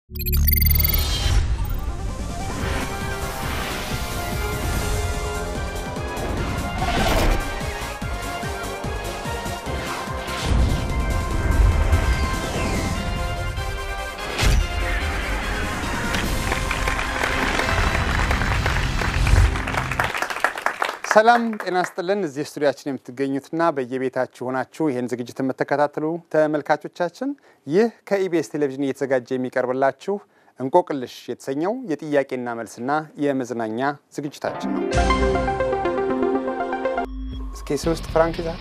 ሰላም ጤና ስጥልን። እዚህ ስቱዲያችን የምትገኙትና በየቤታችሁ ሆናችሁ ይህን ዝግጅት የምትከታተሉ ተመልካቾቻችን ይህ ከኢቢኤስ ቴሌቪዥን እየተዘጋጀ የሚቀርብላችሁ እንቆቅልሽ የተሰኘው የጥያቄና መልስና የመዝናኛ ዝግጅታችን ነው። እስኪ ሶስት ፍራንክ ይዛል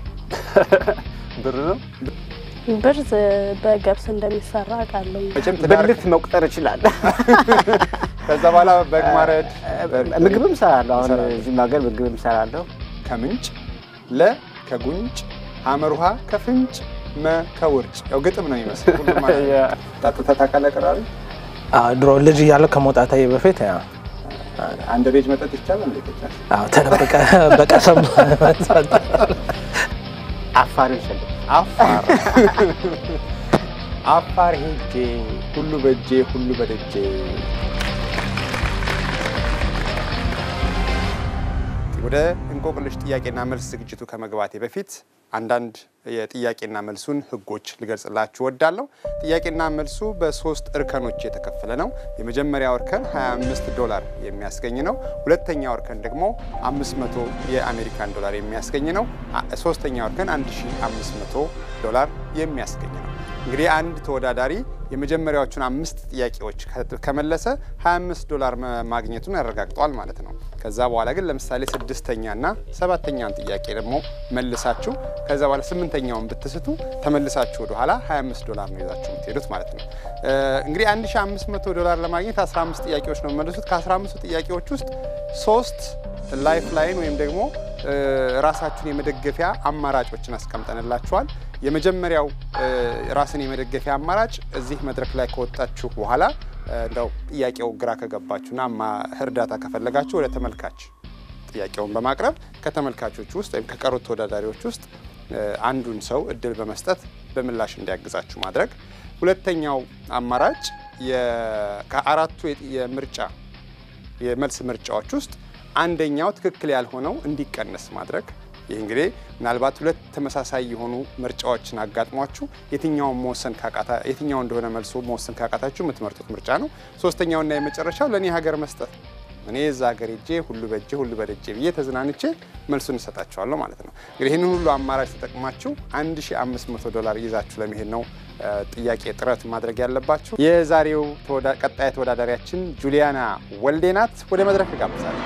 ብር ነው። ብርዝ በገብስ እንደሚሰራ አውቃለሁ። መቼም ትዳር ብልት መቁጠር እችላለሁ። ከዛ በኋላ በግ ማረድ ምግብም እሰራለሁ። አሁን እዚህም ሀገር ምግብም እሰራለሁ። ከምንጭ ለ ከጉንጭ ሐመር ውሃ ከፍንጭ መ ከውርጭ ያው ግጥም ነው የሚመስል ሁሉም ማለት ነው። ጠጥተህ ታውቃለህ ቅራሪ? አዎ፣ ድሮ ልጅ እያለሁ ከመውጣታዬ በፊት ያው አንድ ቤጅ መጠጥ ይቻላል እንዴት ይቻላል? አዎ፣ ተደብቀ በቀሰም አፋርን ሸለ አፋር አፋር ሄጄ ሁሉ በእጄ ሁሉ በደጄ ወደ እንቆቅልሽ ጥያቄና መልስ ዝግጅቱ ከመግባቴ በፊት አንዳንድ የጥያቄና መልሱን ሕጎች ልገልጽላችሁ ወዳለሁ። ጥያቄና መልሱ በሶስት እርከኖች የተከፈለ ነው። የመጀመሪያው እርከን 25 ዶላር የሚያስገኝ ነው። ሁለተኛው እርከን ደግሞ 500 የአሜሪካን ዶላር የሚያስገኝ ነው። አ- ሶስተኛው እርከን 1500 ዶላር የሚያስገኝ ነው። እንግዲህ አንድ ተወዳዳሪ የመጀመሪያዎቹን አምስት ጥያቄዎች ከ- ከመለሰ 25 ዶላር መ- ማግኘቱን ያረጋግጧል ማለት ነው። ከዛ በኋላ ግን ለምሳሌ ስድስተኛና ሰባተኛውን ጥያቄ ደግሞ መልሳችሁ ከዛ በኋላ ስምንተኛውን ብትስቱ ተመልሳችሁ ወደ ኋላ 25 ዶላር ነው ይዛችሁ የምትሄዱት ማለት ነው። እ፣ እንግዲህ 1500 ዶላር ለማግኘት 15 ጥያቄዎች ነው መልሱት። ከ15 ጥያቄዎች ውስጥ ሶስት ላይፍ ላይን ወይም ደግሞ እ፣ ራሳችሁን የመደገፊያ አማራጮችን አስቀምጠንላችኋል። የመጀመሪያው እ፣ ራስን የመደገፊያ አማራጭ እዚህ መድረክ ላይ ከወጣችሁ በኋላ እ፣ እንደው ጥያቄው ግራ ከገባችሁና ማ- እርዳታ ከፈለጋችሁ ወደ ተመልካች ጥያቄውን በማቅረብ ከተመልካቾች ውስጥ ወይም ከቀሩት ተወዳዳሪዎች ውስጥ እ፣ አንዱን ሰው እድል በመስጠት በምላሽ እንዲያግዛችሁ ማድረግ። ሁለተኛው አማራጭ የ- ከአራቱ የጥ- የምርጫ የመልስ ምርጫዎች ውስጥ አንደኛው ትክክል ያልሆነው እንዲቀነስ ማድረግ። ይህ እንግዲህ ምናልባት ሁለት ተመሳሳይ የሆኑ ምርጫዎችን አጋጥሟችሁ የትኛውን መወሰን ካቃታ የትኛው እንደሆነ መልሶ መወሰን ካቃታችሁ የምትመርጡት ምርጫ ነው። ሶስተኛውና የመጨረሻው ለእኔ ሀገር መስጠት ነው። እኔ እዛ ሀገር ሄጄ ሁሉ በእጄ ሁሉ በደጄ ብዬ ተዝናንቼ መልሱን እሰጣችኋለሁ ማለት ነው። እንግዲህ ይህንን ሁሉ አማራጭ ተጠቅማችሁ 1500 ዶላር ይዛችሁ ለመሄድ ነው እ፣ ጥያቄ ጥረት ማድረግ ያለባችሁ። የዛሬው ተወዳ- ቀጣይ ተወዳዳሪያችን ጁሊያና ወልዴ ናት። ወደ መድረክ እጋብዛለሁ።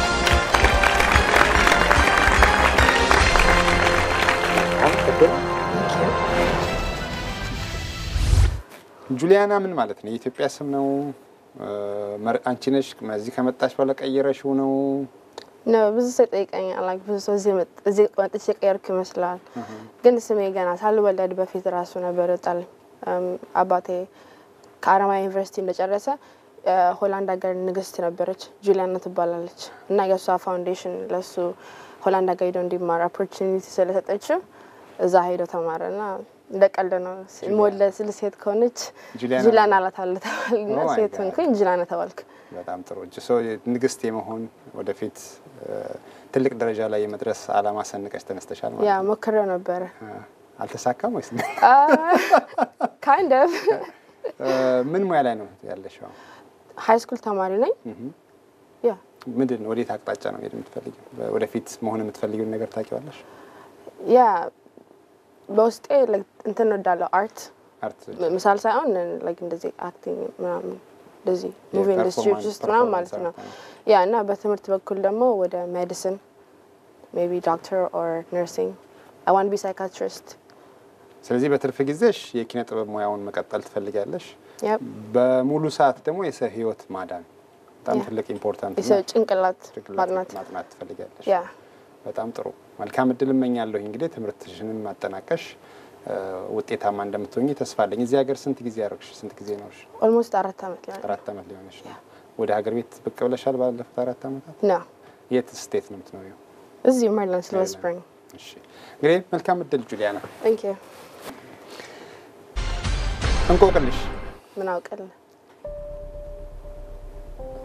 ጁሊያና ምን ማለት ነው? የኢትዮጵያ ስም ነው? እ፣ መር- አንቺ ነሽ እዚህ ከመጣሽ በኋላ ቀይረሽው ነው? ነው ብዙ ሰው ይጠይቀኛል። like ብዙ ሰው እዚህ መጥ- እዚህ መጥቼ ቀየርኩ ይመስላል፣ ግን ስሜ ገና ሳልወለድ በፊት ራሱ ነበር ይወጣልኝ። እም፣ አባቴ ከአረማያ ዩኒቨርሲቲ እንደጨረሰ እ፣ ሆላንድ ሀገር ንግስት ነበረች፣ ጁሊያና ትባላለች እና የእሷ ፋውንዴሽን ለሱ ሆላንድ ሀገር ሄዶ እንዲማር ኦፖርቹኒቲ ስለሰጠችው እዛ ሄዶ ተማረ እና እንደ ቀልድ ነው ሞለ ስል ሴት ከሆነች ጁሊያና- ጁሊያና አላታለ ተባልና Oh my ሴት God. ሆንኩኝ ጁሊያና ተባልክ። በጣም ጥሩ እጅ ሰው ንግስት የመሆን ወደፊት እ፣ ትልቅ ደረጃ ላይ የመድረስ አላማ ሰንቀሽ ተነስተሻል ማለት ያ ነው። ሞክሬው ነበረ እ፣ አልተሳካም ወይስ ካይንድ ኦፍ እ፣ ምን ሙያ ላይ ነው ያለሽው? ሀይ ስኩል ተማሪ ነኝ። ያ ምንድን ነው ወዴት አቅጣጫ ነው ሄድ የምትፈልጊው? ወደፊት መሆን የምትፈልጊውን ነገር ታውቂዋለሽ? ያ በውስጤ like እንትን ወዳለሁ አርት አርት ምሳል ሳይሆን like እንደዚህ አክቲንግ ምናምን እንደዚህ ሙቪ ኢንዱስትሪ የፐርፎርማንስ- ውስጥ ምናምን ማለት ነው። ፐርፎርማንስ ያ እና በትምህርት በኩል ደግሞ ወደ ሜዲሲን ሜይ ቢ ዶክተር ኦር ነርሲንግ አይ ዋንት ቢ ሳይካትሪስት ስለዚህ በትርፍ ጊዜሽ የኪነ ጥበብ ሙያውን መቀጠል ትፈልጊያለሽ። ያፕ በሙሉ ሰዓት ደግሞ የሰው ህይወት ማዳን በጣም ያ። ትልቅ ኢምፖርታንት የሰው ነው። ጭንቅላት ጭንቅላት ማጥናት ማጥናት ትፈልጊያለሽ። ያ በጣም ጥሩ መልካም እድል እመኛለሁ። እንግዲህ ትምህርትሽንም ማጠናቀሽ እ፣ ውጤታማ እንደምትሆኝ ተስፋ አለኝ። እዚህ ሀገር ስንት ጊዜ ያደረግሽ? ስንት ጊዜ ነውሽ? ኦልሞስት አራት አመት ሊሆን አራት አመት ሊሆንሽ ነው። ወደ ሀገር ቤት ብቅ ብለሻል ባለፉት አራት አመታት? ነው የት ስቴት ነው የምትኖሪው? እዚሁ ሜሪላንድ ሲልቨር ሜሪላንድ። ስፕሪንግ እሺ እንግዲህ መልካም እድል ጁሊያና። ቴንክ ዩ እንቆቅልሽ ምን አውቅልህ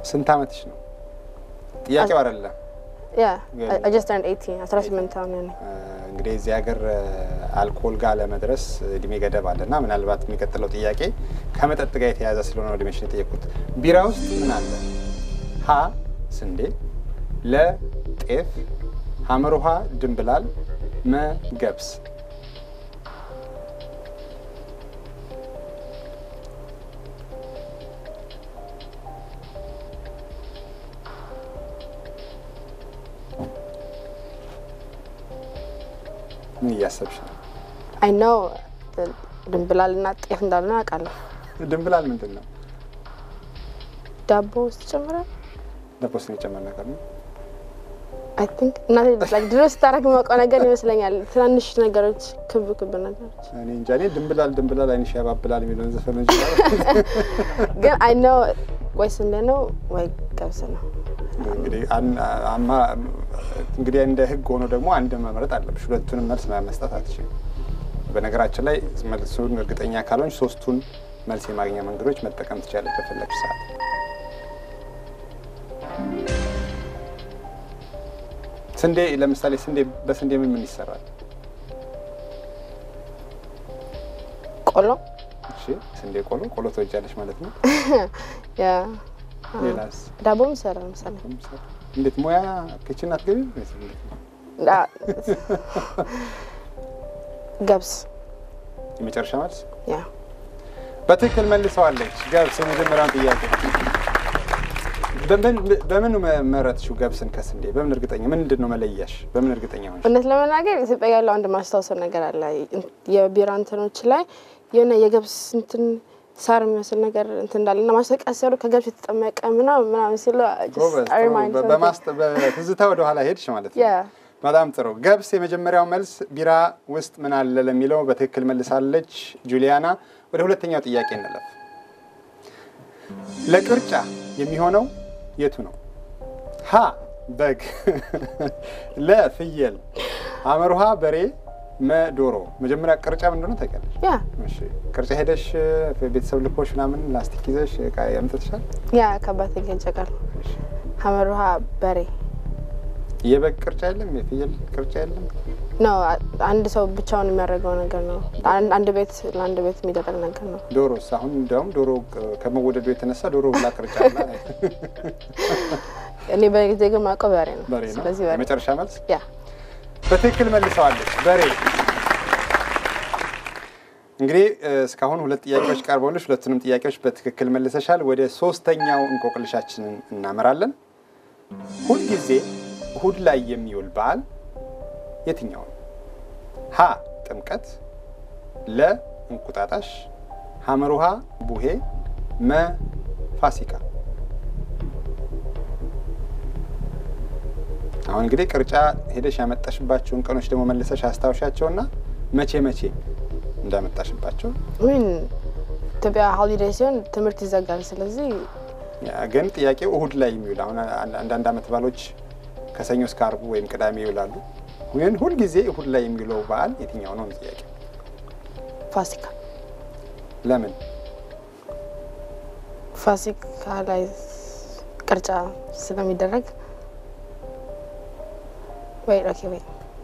ስንት ዓመትሽ ነው? ጥያቄው አይደለም። ያ I just turned 18 18 አሁን ነኝ። እንግዲህ እዚህ ሀገር አልኮል ጋር ለመድረስ እድሜ ገደብ አለና ምናልባት የሚቀጥለው ጥያቄ ከመጠጥ ጋር የተያያዘ ስለሆነ እድሜሽን የጠየቁት። ቢራ ውስጥ ምን አለ? ሀ ስንዴ፣ ለ ጤፍ፣ ሐመር ውሃ ድንብላል፣ መ ገብስ። ምን እያሰብሽ ነው? I know ድንብላል እና ጤፍ እንዳልሆነ አውቃለሁ። ድንብላል ምንድን ነው? ዳቦ ውስጥ ጨምራል ለፖስት የጨመር ነገር ነው። አይ ቲንክ እናቴ like ድሮ ስታደርግ የማውቀው ነገር ይመስለኛል። ትናንሽ ነገሮች፣ ክብ ክብ ነገሮች እኔ እንጃ። እኔ ድንብላል ድንብላል አይንሽ ያባብላል የሚለውን ዘፈን እንጂ ግን አይ ኖ ወይ ስንዴ ነው ወይ ገብስ ነው። እንግዲህ አን- አማ- እንግዲህ እንደ ህግ ሆኖ ደግሞ አንድ መምረጥ አለብሽ። ሁለቱንም መልስ መስጠት አትችልም። በነገራችን ላይ መልሱን እርግጠኛ ካልሆንሽ ሶስቱን መልስ የማግኛ መንገዶች መጠቀም ትችላለች በፈለግሽ ሰዓት። ስንዴ ለምሳሌ ስንዴ በስንዴ ምን ምን ይሰራል? ቆሎ እሺ ስንዴ ቆሎ ቆሎ ትወጃለሽ ማለት ነው። ያ ሌላስ? ዳቦም ይሰራል ምሳሌ እንዴት ሙያ ኪችን አትገቢም? ወይስ እንዴት ነው? ዳ- ገብስ የመጨረሻ መልስ ያ በትክክል መልሰዋለች። ገብስ የመጀመሪያውን ጥያቄ በምን በምን መረጥሽው? ገብስን ከስንዴ በምን እርግጠኛ ምንድን ነው መለያሽ? በምን እርግጠኛ ሆንሽ? እውነት ለመናገር ኢትዮጵያ ያለው አንድ ማስታወሰው ነገር አለ። የቢራ እንትኖች ላይ የሆነ የገብስ እንትን ሳር የሚመስል ነገር እንትን እንዳለ እና ማስታወቂያ ሲሰሩ ከገብስ የተጠመቀ ምናምን ምናምን ሲሉ ጎበዝ፣ ጥሩ። በማስተ- በትዝታ ወደ ኋላ ሄድሽ ማለት ነው። ያ በጣም ጥሩ። ገብስ የመጀመሪያው መልስ። ቢራ ውስጥ ምን አለ ለሚለው በትክክል መልሳለች ጁሊያና። ወደ ሁለተኛው ጥያቄ እንለፍ። ለቅርጫ የሚሆነው የቱ ነው? ሀ በግ፣ ለ ፍየል፣ ሐመር ውሃ በሬ፣ መ ዶሮ። መጀመሪያ ቅርጫ ምን እንደሆነ ታውቂያለሽ? ያ እሺ፣ ቅርጫ ሄደሽ ቤተሰብ ልኮሽ ምናምን ላስቲክ ይዘሽ ዕቃ ያምጥተሻል? ያ ከአባቴ ጋር ይጨቃል። ሐመር ውሃ በሬ የበግ ቅርጫ የለም? የፍየል ቅርጫ የለም? ነው አንድ ሰው ብቻውን የሚያደርገው ነገር ነው። አንድ- አንድ ቤት ለአንድ ቤት የሚደረግ ነገር ነው። ዶሮስ? አሁን እንዲያውም ዶሮ ከመወደዱ የተነሳ ዶሮ ብላ ቅርጫ ብላ እኔ በጊዜ ግን ማውቀው በሬ ነው። በሬ ነው። ስለዚህ በሬ የመጨረሻ መልስ ያ በትክክል መልሰዋለች። በሬ። እንግዲህ እ፣ እስካሁን ሁለት ጥያቄዎች ቀርበውልሽ ሁለቱንም ጥያቄዎች በትክክል መልሰሻል። ወደ ሶስተኛው እንቆቅልሻችንን እናመራለን። ሁልጊዜ እሁድ ላይ የሚውል በዓል የትኛው ነው? ሀ ጥምቀት፣ ለ እንቁጣጣሽ፣ ሐመር ውሃ ቡሄ፣ መ ፋሲካ። አሁን እንግዲህ ቅርጫ ሄደሽ ያመጣሽባቸውን ቀኖች ደግሞ መልሰሽ አስታውሻቸውና መቼ መቼ እንዳመጣሽባቸው። ምን ኢትዮጵያ ሆሊዴይ ሲሆን ትምህርት ይዘጋል። ስለዚህ ያ ግን ጥያቄው እሁድ ላይ የሚውል አሁን አንድ- አንዳንድ ዓመት በዓሎች ከሰኞ እስከ አርቡ ወይም ቅዳሜ ይውላሉ። ግን ሁልጊዜ እሁድ ላይ የሚውለው በዓል የትኛው ነው ጥያቄ? ፋሲካ ለምን? ፋሲካ ላይ ቅርጫ ስለሚደረግ ወይ ኦኬ ወይ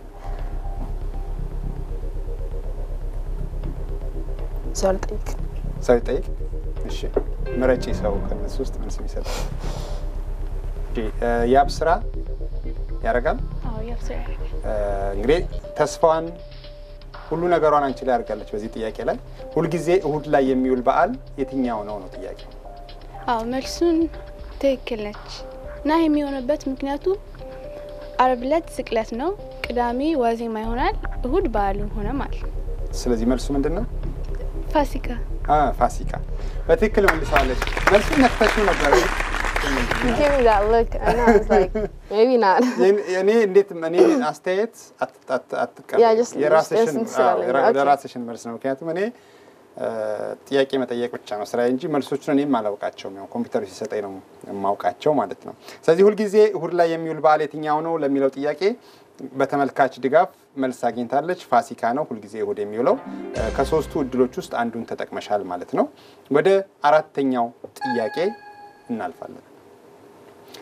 ሰው ልጠይቅ። ሰው ይጠይቅ። እሺ ምረጪ። ሰው ከነሱ ውስጥ ምን ስም ይሰጣል? እሺ እ፣ ያብ ስራ ያደርጋል። አዎ ያብስራ እ፣ እንግዲህ ተስፋዋን ሁሉ ነገሯን አንቺ ላይ አድርጋለች። በዚህ ጥያቄ ላይ ሁልጊዜ እሁድ ላይ የሚውል በዓል የትኛው ነው ነው ጥያቄው። አዎ መልሱን ትክክል ነች እና የሚሆንበት ምክንያቱ አርብ ዕለት ስቅለት ነው፣ ቅዳሜ ዋዜማ ይሆናል፣ እሁድ በዓሉ ሆነ ማለት ነው። ስለዚህ መልሱ ምንድን ነው? ፋሲካ አ ፋሲካ በትክክል መልሰዋለች። መልሱን ነክተሽው ነበር። Give me that look and I was like maybe not. እኔ እንዴት እኔ አስተያየት አት- አት- አትቀበል። Yeah, just- የራስሽን just እንትን ስላለኝ ነው። አዎ፣ Okay. የራስሽን መልስ ነው። ምክንያቱም እኔ እ፣ ጥያቄ መጠየቅ ብቻ ነው ስራ እንጂ መልሶቹን እኔም አላውቃቸውም። ያው ኮምፒውተሩ ሲሰጠኝ ነው የማውቃቸው ማለት ነው። ስለዚህ ሁልጊዜ እሁድ ላይ የሚውል በዓል የትኛው ነው ለሚለው ጥያቄ በተመልካች ድጋፍ መልስ አግኝታለች። ፋሲካ ነው ሁልጊዜ እሁድ የሚውለው። እ፣ ከሶስቱ እድሎች ውስጥ አንዱን ተጠቅመሻል ማለት ነው። ወደ አራተኛው ጥያቄ እናልፋለን።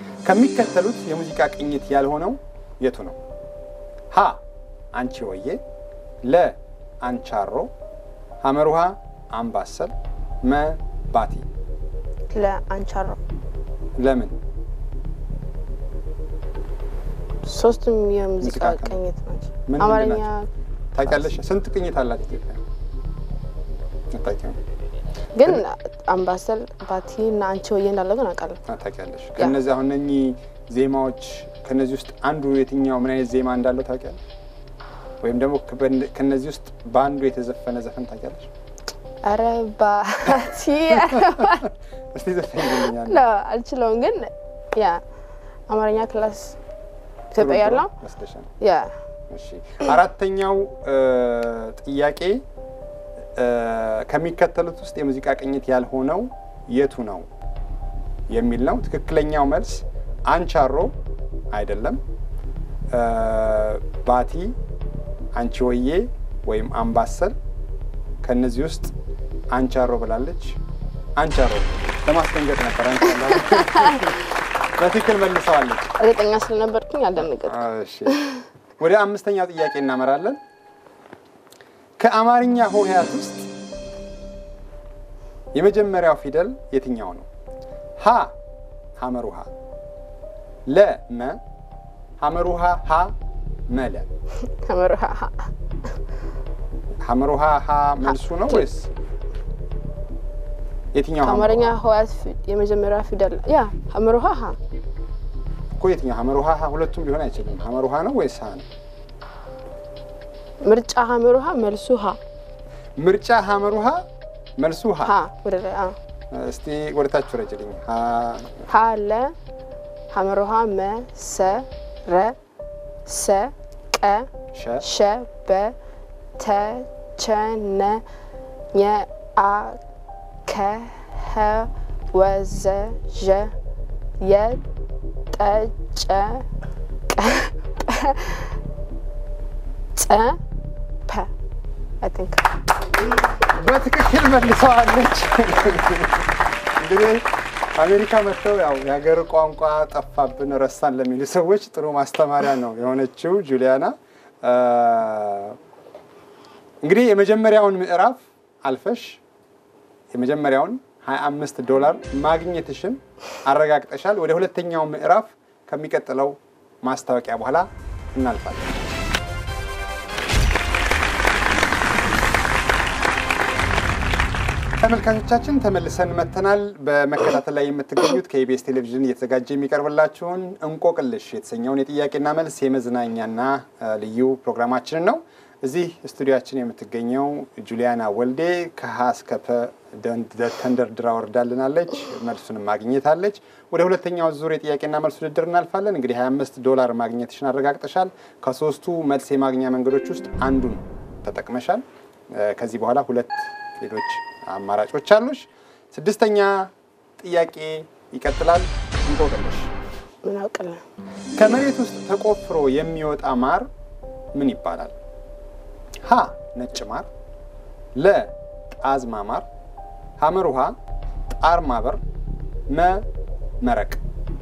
ከሚከተሉት የሙዚቃ ቅኝት ያልሆነው የቱ ነው? ሀ አንቺ ወዬ፣ ለ አንቻሮ፣ ሐመሩሃ አምባሰል፣ መ ባቲ። ለአንቻሮ ለምን? ሶስቱም የሙዚቃ ሙዚቃ ቅኝት ቅኝት ናቸው። ምን አማርኛ ታውቂያለሽ? ስንት ቅኝት አላት ኢትዮጵያ? አታውቂውም? ግን አምባሰል፣ ባቲ እና አንቺ ወዬ እንዳለው ግን አውቃለሁ። ታውቂያለሽ? ከነዚህ አሁን እነኚህ ዜማዎች ከነዚህ ውስጥ አንዱ የትኛው ምን አይነት ዜማ እንዳለው ታውቂያለሽ? ወይም ደግሞ ከበን- ከነዚህ ውስጥ በአንዱ የተዘፈነ ዘፈን ታውቂያለሽ? ኧረ ባቲ እስቲ ዘፈኝልኛል። ለ አልችለውም። ግን ያ አማርኛ ክላስ ኢትዮጵያ ያለው መስለሻል? ያ እሺ አራተኛው እ, ጥያቄ እ, ከሚከተሉት ውስጥ የሙዚቃ ቅኝት ያልሆነው የቱ ነው የሚል ነው። ትክክለኛው መልስ አንቻሮ አይደለም፣ እ, ባቲ፣ አንቺ ወዬ ወይም አምባሰል። ከነዚህ ውስጥ አንቻሮ ብላለች። አንቻሮ ለማስደንገጥ ነበር። አንቻሮ በትክክል መልሰዋለች። እርግጠኛ ስለነበርኩኝ አልደነገጥኩም። እሺ ወደ አምስተኛው ጥያቄ እናመራለን። ከአማርኛ ሆሄያት ውስጥ የመጀመሪያው ፊደል የትኛው ነው? ሀ ሐመሩሃ፣ ለ መ፣ ሐመሩሃ ሀ መለ። ተመርሃ ሐመሩሃ ሀ መልሱ ነው ወይስ የትኛው? ከአማርኛ ህዋያት ፊ- የመጀመሪያ ፊደል ያ ሀመሩሃ ሀ እኮ የትኛው? ሐመሩሃ ሀ ሁለቱም ሊሆን አይችልም። ሐመሩሃ ነው ወይስ ሀ ነው? ምርጫ ሀመሩሃ መልሱ ሀ ምርጫ ሐመሩሃ መልሱ ሀ። ሀ ወደ ላይ አ እስቲ ወደ ታች ረጅልኝ። ሀ ሀ ለ ሀመሩሃ መ ሰ ረ ሰ ቀ ሸ ሸ በ ተ ቸ ነ ኘ አ ከ ሀ ወ ዘ ዠ የ ጠ ጨ ቀ ጰ ጸ ፐ አይ ቲንክ በትክክል መልሰዋለች። እንግዲህ አሜሪካ መጥተው ያው የሀገር ቋንቋ ጠፋብን ረሳን ለሚሉ ሰዎች ጥሩ ማስተማሪያ ነው የሆነችው ጁሊያና። አ፣ እንግዲህ የመጀመሪያውን ምዕራፍ አልፈሽ የመጀመሪያውን 25 ዶላር ማግኘትሽን አረጋግጠሻል። ወደ ሁለተኛው ምዕራፍ ከሚቀጥለው ማስታወቂያ በኋላ እናልፋለን። ተመልካቾቻችን ተመልሰን መጥተናል። በመከታተል ላይ የምትገኙት ከኢቢኤስ ቴሌቪዥን እየተዘጋጀ የሚቀርብላችሁን እንቆቅልሽ የተሰኘውን የጥያቄና መልስ የመዝናኛና አ, ልዩ ፕሮግራማችንን ነው። እዚህ ስቱዲያችን የምትገኘው ጁሊያና ወልዴ ከሀ እስከ ፐ ደን- ደ- ተንደርድራ ወርዳልናለች። መልሱንም ማግኘታለች። ወደ ሁለተኛው ዙር የጥያቄና መልስ ውድድር እናልፋለን። እንግዲህ 25 ዶላር ማግኘትሽን አረጋግጠሻል። ከሶስቱ መልስ የማግኛ መንገዶች ውስጥ አንዱን ተጠቅመሻል። አ, ከዚህ በኋላ ሁለት ሌሎች አማራጮች አሉሽ። ስድስተኛ ጥያቄ ይቀጥላል። እንቆቅልሽ ምን አውቅልን ከመሬት ውስጥ ተቆፍሮ የሚወጣ ማር ምን ይባላል? ሀ ነጭ ማር፣ ለ ጣዝማ ማር፣ ሐመር ውሃ፣ ጣር ማበር፣ መ መረቅ።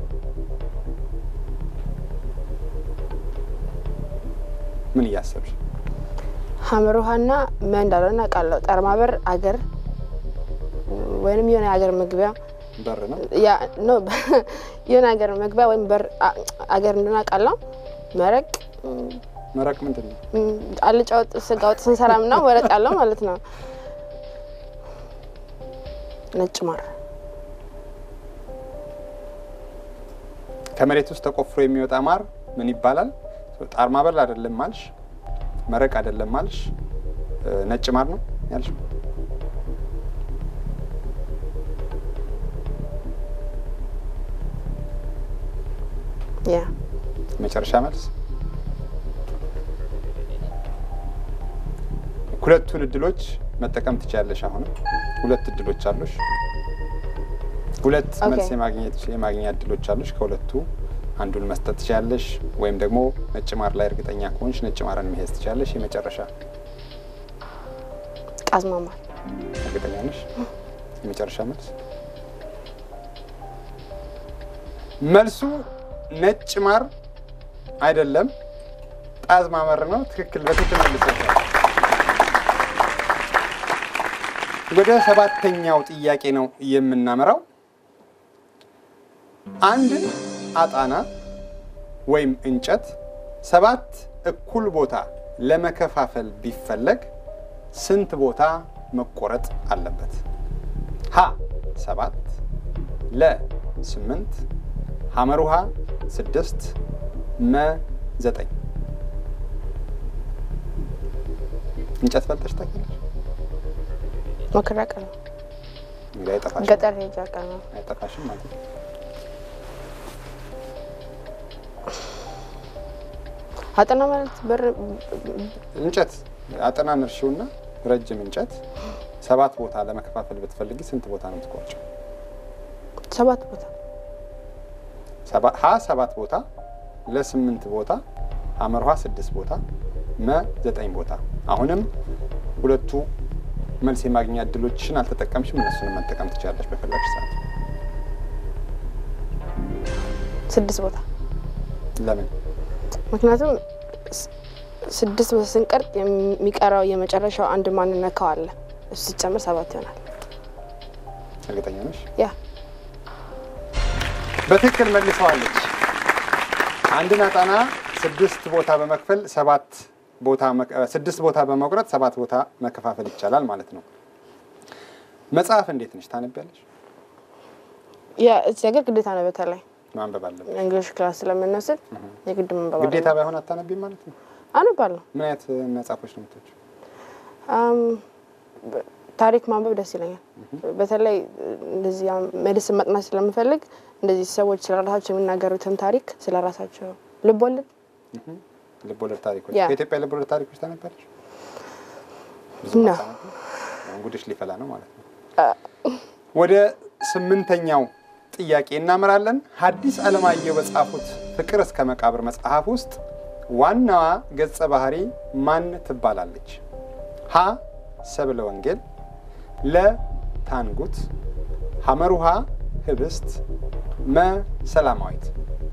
ምን እያሰብሽ? ሀመር ውሃና መ እንዳልሆነ አውቃለሁ። ጠርማበር አገር ወይንም የሆነ የሀገር መግቢያ በር ነው። ያ ኖ የሆነ ሀገር መግቢያ ወይም በር አ- አገር እንደሆነ አውቃለሁ። መረቅ ም፣ መረቅ ምንድን ነው? ም፣ አልጫ ወጥ፣ ስጋ ወጥ ስንሰራ ምናምን መረቅ አለው ማለት ነው። ነጭ ማር ከመሬት ውስጥ ተቆፍሮ የሚወጣ ማር ምን ይባላል? ጣር ማበር አይደለም ማልሽ፣ መረቅ አይደለም ማልሽ፣ እ፣ ነጭ ማር ነው ያልሽ። ያ መጨረሻ መልስ። ሁለቱን እድሎች መጠቀም ትችያለሽ። አሁንም ሁለት እድሎች አሉሽ። ሁለት ኦኬ። መልስ የማግኘት የማግኛ እድሎች አሉሽ። ከሁለቱ አንዱን መስጠት ትችያለሽ፣ ወይም ደግሞ ነጭ ማር ላይ እርግጠኛ ከሆንሽ ነጭ ማርን መሄድ ትችያለሽ። የመጨረሻ ጣዝማ ማር እርግጠኛ ነሽ? የመጨረሻ መልስ መልሱ ነጭ ማር አይደለም፣ ጣዝማ መር ነው። ትክክል በትክክል መልሰሻል። ወደ ሰባተኛው ጥያቄ ነው የምናመራው። አንድን አጣና ወይም እንጨት ሰባት እኩል ቦታ ለመከፋፈል ቢፈለግ ስንት ቦታ መቆረጥ አለበት? ሀ ሰባት ለ ስምንት ሐመር ውሃ ስድስት መ ዘጠኝ እንጨት ፈልጠሽ ታውቂያለሽ? ሞክሬ አውቃለሁ። እንግዲህ አይጠፋሽም ገጠር ሄጄ አውቃለሁ። አይጠፋሽም ማለት ነው። አጠና ማለት በር እንጨት አጠናን እርሺውና ረጅም እንጨት ሰባት ቦታ ለመከፋፈል ብትፈልጊ ስንት ቦታ ነው የምትቆርጪው? ሰባት ቦታ ሰባ- ሀ ሰባት ቦታ ለስምንት ቦታ ሐመር ውሃ ስድስት ቦታ መ ዘጠኝ ቦታ። አሁንም ሁለቱ መልስ የማግኛ እድሎችሽን አልተጠቀምሽም። እነሱንም መጠቀም ትችላለች በፈለግሽ ሰዓት። ስድስት ቦታ ለምን? ምክንያቱም ስ- ስድስት ቦታ ስንቀርጥ የሚቀረው የመጨረሻው አንድ ማንነካው አለ። እሱ ሲጨምር ሰባት ይሆናል። እርግጠኛ ነሽ? ያ በትክክል መልሰዋለች። አንድን አጣና ስድስት ቦታ በመክፈል ሰባት ቦታ መክ- እ፣ ስድስት ቦታ በመቁረጥ ሰባት ቦታ መከፋፈል ይቻላል ማለት ነው። መጽሐፍ እንዴት ነሽ? ታነቢያለሽ? ያ እዚህ ሀገር ግዴታ ነው። በተለይ ማንበብ አለብሽ። እንግሊሽ ክላስ ስለምንወስድ የግድ መንበብ ግዴታ አለብን። ባይሆን አታነቢም ማለት ነው። አነባለሁ። ምን አይነት እ፣ መጽሐፎች ነው የምትወጪው? አም፣ በ- ታሪክ ማንበብ ደስ ይለኛል። በተለይ እንደዚህ አሁን ሜዲስን መጥናት ስለምፈልግ እንደዚህ ሰዎች ስለ ራሳቸው የሚናገሩትን ታሪክ ስለ ራሳቸው ልብ ወለድ ልቦለድ ታሪኮች ያ። ከኢትዮጵያ ልቦለድ ታሪኮች ታነቢያለሽ? ብዙ ነው። አታነቢም? እንጉድሽ ሊፈላ ነው ማለት ነው። ወደ ስምንተኛው ጥያቄ እናመራለን። ሐዲስ ዓለማየሁ በጻፉት ፍቅር እስከ መቃብር መጽሐፍ ውስጥ ዋናዋ ገጸ ባህሪ ማን ትባላለች? ሀ ሰብለ ወንጌል፣ ለ ታንጉት፣ ሐመር ውሃ ህብስት፣ መ ሰላማዊት።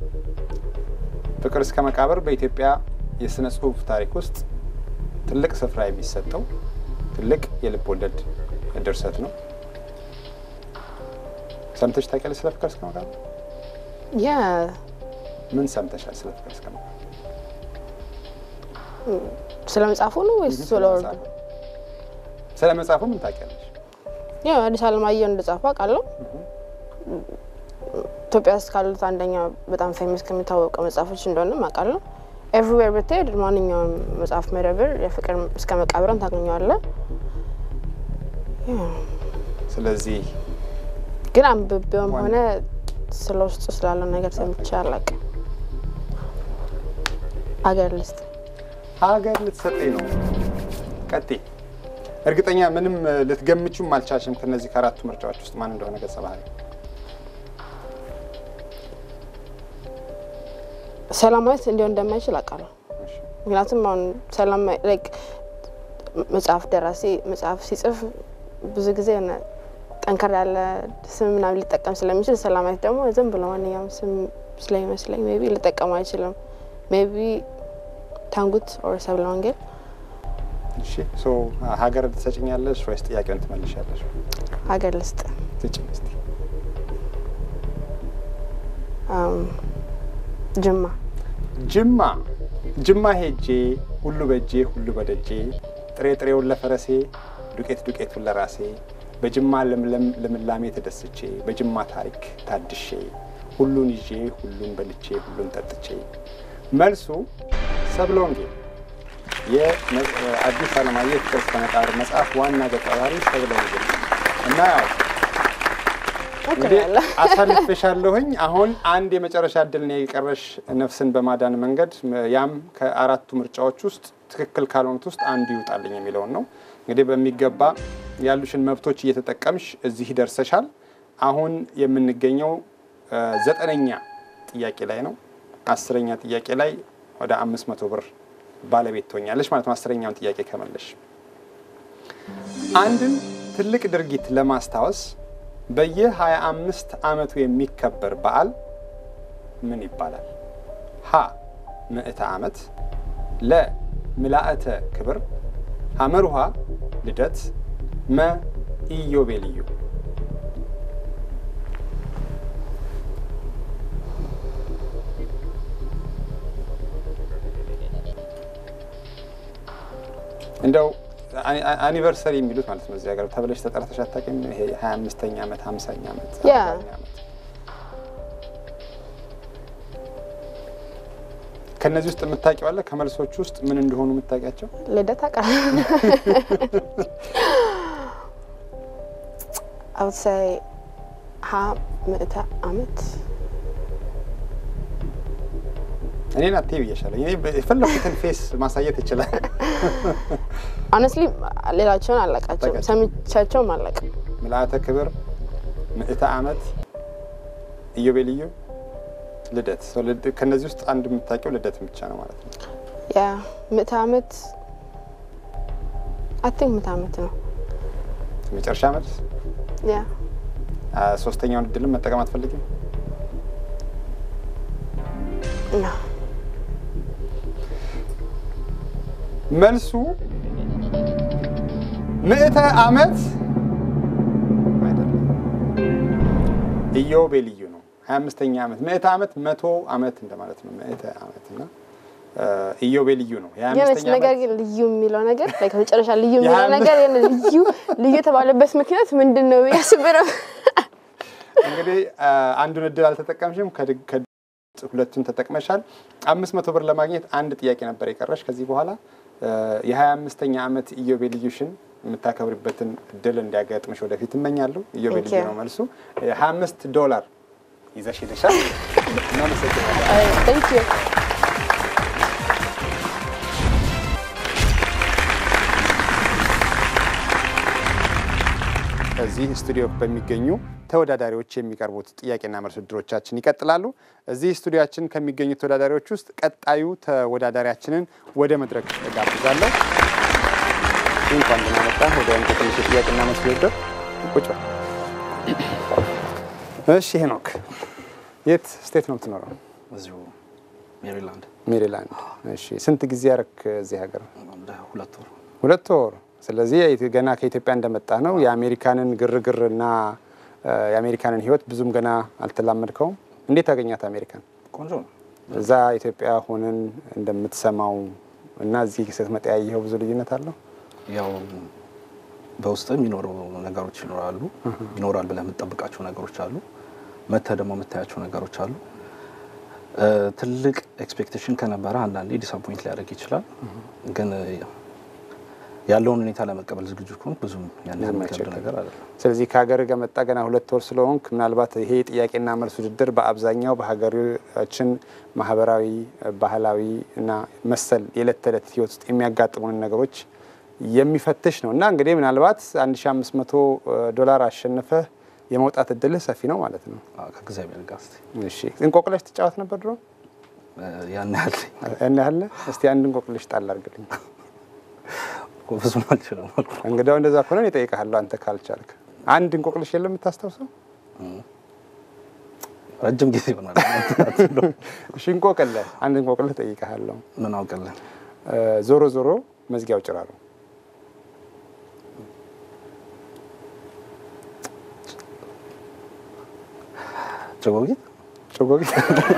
ፍቅር እስከ መቃብር በኢትዮጵያ የሥነ ጽሑፍ ታሪክ ውስጥ ትልቅ ስፍራ የሚሰጠው ትልቅ የልብ ወለድ ድርሰት ነው። ሰምተሽ ታውቂያለሽ ስለ ፍቅር እስከ መቃብር? ያ ምን ሰምተሻል ስለ ፍቅር እስከ መቃብር? ስለ መጽሐፉ ነው ወይስ ስለ ስለ ወርዱ? መጽሐፉ። ስለ መጽሐፉ ምን ታውቂያለሽ? ያው አዲስ ዓለማየሁ እንደጻፈ አውቃለሁ። ኢትዮጵያ ውስጥ ካሉት አንደኛ በጣም ፌመስ ከሚታወቀው መጽሐፎች እንደሆነም አውቃለሁ። ኤቭሪዌር ብትሄድ ማንኛውም መጽሐፍ መደብር የፍቅር እስከ መቃብርን ታገኘዋለህ። ስለዚህ ግን አንብቤውም ዋና- ሆነ ስለ ውስጡ ስላለው ነገር ሰምቼ አላውቅም። አገር ልስጥ ሀገር ልትሰጠኝ ነው። ቀጤ እርግጠኛ ምንም እ፣ ልትገምቹም አልቻልሽም። ከነዚህ ከአራቱ ምርጫዎች ውስጥ ማን እንደሆነ ገጸ ባህሪ ሰላማዊት እንዲሆን እንደማይችል አውቃለሁ። እሺ። ምክንያቱም አሁን ሰላማዊ ላይክ መጽሐፍ ደራሲ መጽሐፍ ሲጽፍ ብዙ ጊዜ የሆነ ጠንከር ያለ ስም ምናምን ሊጠቀም ስለሚችል ሰላማዊት ደግሞ ዝም ብሎ ማንኛውም ስም ስለሚመስለኝ ሜይ ቢ ሊጠቀሙ አይችልም። ሜይ ቢ ታንጉት ኦር ሰብለ ወንጌል እሺ ሶ ሀገር ትሰጭኛለሽ ወይስ ጥያቄውን ትመልሻለሽ? ሀገር ልስጥ ስጭኝ እስቲ። አም፣ ጅማ ጅማ ጅማ ሄጄ ሁሉ በእጄ ሁሉ በደጄ ጥሬ ጥሬውን ለፈረሴ ዱቄት ዱቄቱን ለራሴ በጅማ ለምለም ልምላሜ ተደስቼ በጅማ ታሪክ ታድሼ ሁሉን ይዤ ሁሉን በልቼ ሁሉን ጠጥቼ። መልሱ ሰብለ ወንጌል የአዲስ ዓለማየሁ የፍቅር እስከ መቃብር መጽሐፍ ዋና ገጸ ባህሪ ሰብለ ወንጌል ነው። እና ያው እንግዲህ ሞክሬያለሁ። አሳልፌሻለሁኝ። አሁን አንድ የመጨረሻ እድል ነው የቀረሽ ነፍስን በማዳን መንገድ። ያም ከአራቱ ምርጫዎች ውስጥ ትክክል ካልሆኑት ውስጥ አንዱ ይውጣልኝ የሚለውን ነው። እንግዲህ በሚገባ ያሉሽን መብቶች እየተጠቀምሽ እዚህ ደርሰሻል። አሁን የምንገኘው እ፣ ዘጠነኛ ጥያቄ ላይ ነው። አስረኛ ጥያቄ ላይ ወደ አምስት መቶ ብር ባለቤት ትሆኛለሽ ማለት ነው። አስረኛውን ጥያቄ ከመለሽ አንድን ትልቅ ድርጊት ለማስታወስ በየ25 ዓመቱ የሚከበር በዓል ምን ይባላል? ሀ ምዕተ ዓመት፣ ለ ምልአተ ክብር፣ ሐመር ውሃ ልደት፣ መ ኢዮቤልዩ። እንደው አኒ- አኒ- አኒቨርሰሪ የሚሉት ማለት ነው እዚህ ሀገር ተብለሽ ተጠርተሽ አታውቂም? ይሄ ሀያ አምስተኛ ዓመት ሀምሳኛ ዓመት ያ። አርባኛ ዓመት ከእነዚህ ውስጥ የምታውቂው አለ? ከመልሶቹ ውስጥ ምን እንደሆኑ የምታውቂያቸው? ልደት አውቃለሁ። I would say ሀ ምዕተ ዓመት እኔን አትይ ብዬሻለሁ። እኔ የፈለኩትን ፌስ ማሳየት ይችላል። ሆነስትሊ ሌላቸውን አላውቃቸውም፣ አታውቃቸውም? ሰምቻቸውም አላውቅም። ምልአተ ክብር፣ ምዕተ ዓመት፣ ኢዮቤልዩ፣ ልደት። ሰው ልድ- ከእነዚህ ውስጥ አንድ የምታውቂው ልደት ብቻ ነው ማለት ነው። ያ ምዕተ ዓመት አይ ቲንክ ምዕተ ዓመት ነው። የመጨረሻ መልስ። ያ አ፣ ሶስተኛውን እድልም መጠቀም አትፈልጊም? ና መልሱ ምዕተ ዓመት አይደለም፣ ኢዮቤልዩ ነው። ሀያ አምስተኛ ዓመት ምዕተ ዓመት መቶ ዓመት እንደማለት ነው። ምዕተ ዓመት እና አ፣ ኢዮቤልዩ ነው። የሀያ የሆነች አምስተኛ ነገር ዓመት ግን ልዩ የሚለው ነገር ላይ ከመጨረሻ ልዩ የሚለው የሀያ ነገር የሆነ ልዩ ልዩ የተባለበት ምክንያት ምንድን ነው ያስብረው። እንግዲህ አ፣ አንዱን እድል አልተጠቀምሽም። ከድ- ከድ- ሁለቱን ተጠቅመሻል። አምስት መቶ ብር ለማግኘት አንድ ጥያቄ ነበር የቀረሽ። ከዚህ በኋላ አ፣ የሀያ አምስተኛ ዓመት ኢዮቤልዩሽን የምታከብርበትን እድል እንዲያጋጥምሽ ወደፊት እመኛለሁ። ኢዮቤልዩ Thank you. ነው መልሱ። ሀያ አምስት ዶላር ይዘሽ ሄደሻል። እናመሰግናለን። ቴንክ ዩ እዚህ ስቱዲዮ በሚገኙ ተወዳዳሪዎች የሚቀርቡት ጥያቄና መልስ ውድድሮቻችን ይቀጥላሉ። እዚህ ስቱዲዮችን ከሚገኙ ተወዳዳሪዎች ውስጥ ቀጣዩ ተወዳዳሪያችንን ወደ መድረክ እጋብዛለሁ። እንኳን ደህና መጣህ ወደ እንቆቅልሽ ጥያቄና መልስ ውድድር። ቁጭ በል። እሺ ሄኖክ፣ የት ስቴት ነው የምትኖረው? እዚሁ ሜሪላንድ ሜሪላንድ። እሺ ስንት ጊዜ ያረክ እዚህ ሀገር? አንድ ሁለት ወር ሁለት ወር። ስለዚህ የኢትዮ- ገና ከኢትዮጵያ እንደመጣ ነው። የአሜሪካንን ግርግርና እ፣ የአሜሪካንን ሕይወት ብዙም ገና አልተላመድከውም። እንዴት አገኛት አሜሪካን? ቆንጆ ነው። እዛ ኢትዮጵያ ሆነን እንደምትሰማው እና እዚህ ስትመጣ ያየኸው ብዙ ልዩነት አለው? ያው በውስጥ የሚኖሩ ነገሮች ይኖራሉ። ይኖራል ብለህ የምትጠብቃቸው ነገሮች አሉ። መተህ ደግሞ የምታያቸው ነገሮች አሉ። እ፣ ትልቅ ኤክስፔክቴሽን ከነበረ አንዳንዴ ዲስአፖይንት ሊያደርግ ይችላል። ግን እ፣ ያለውን ሁኔታ ለመቀበል ዝግጁ ከሆንክ ብዙም ያን ያህል ብዙም የሚከብድ አይቸግርም። ነገር አይደለም። ስለዚህ ከሀገር ከመጣ ገና ሁለት ወር ስለሆንክ ምናልባት ይሄ ጥያቄና መልስ ውድድር በአብዛኛው በሀገራችን ማህበራዊ፣ ባህላዊ እና መሰል የዕለት ተዕለት ህይወት ውስጥ የሚያጋጥሙንን ነገሮች የሚፈትሽ ነው እና እንግዲህ ምናልባት 1500 ዶላር አሸንፈህ የመውጣት እድልህ ሰፊ ነው ማለት ነው። አዎ፣ ከእግዚአብሔር ጋር እስኪ እሺ እንቆቅልሽ ትጫወት ነበር ድሮ? እ፣ ያን ያህል ያን ያህል? እስቲ አንድ እንቆቅልሽ ጣል አድርግልኝ። እኮ ብዙም አልችልም አልኩ። እንግዲያው እንደዛ ከሆነ እኔ እጠይቅሃለሁ አንተ ካልቻልክ። አንድ እንቆቅልሽ የለም የምታስታውሰው? ረጅም ጊዜ ይሆናል። እሺ እንቆቅልህ፣ አንድ እንቆቅልህ እጠይቅሃለሁ። ምን አውቅልን እ፣ ዞሮ ዞሮ መዝጊያው ጭራሮ ጭጎጊት ጭጎጊት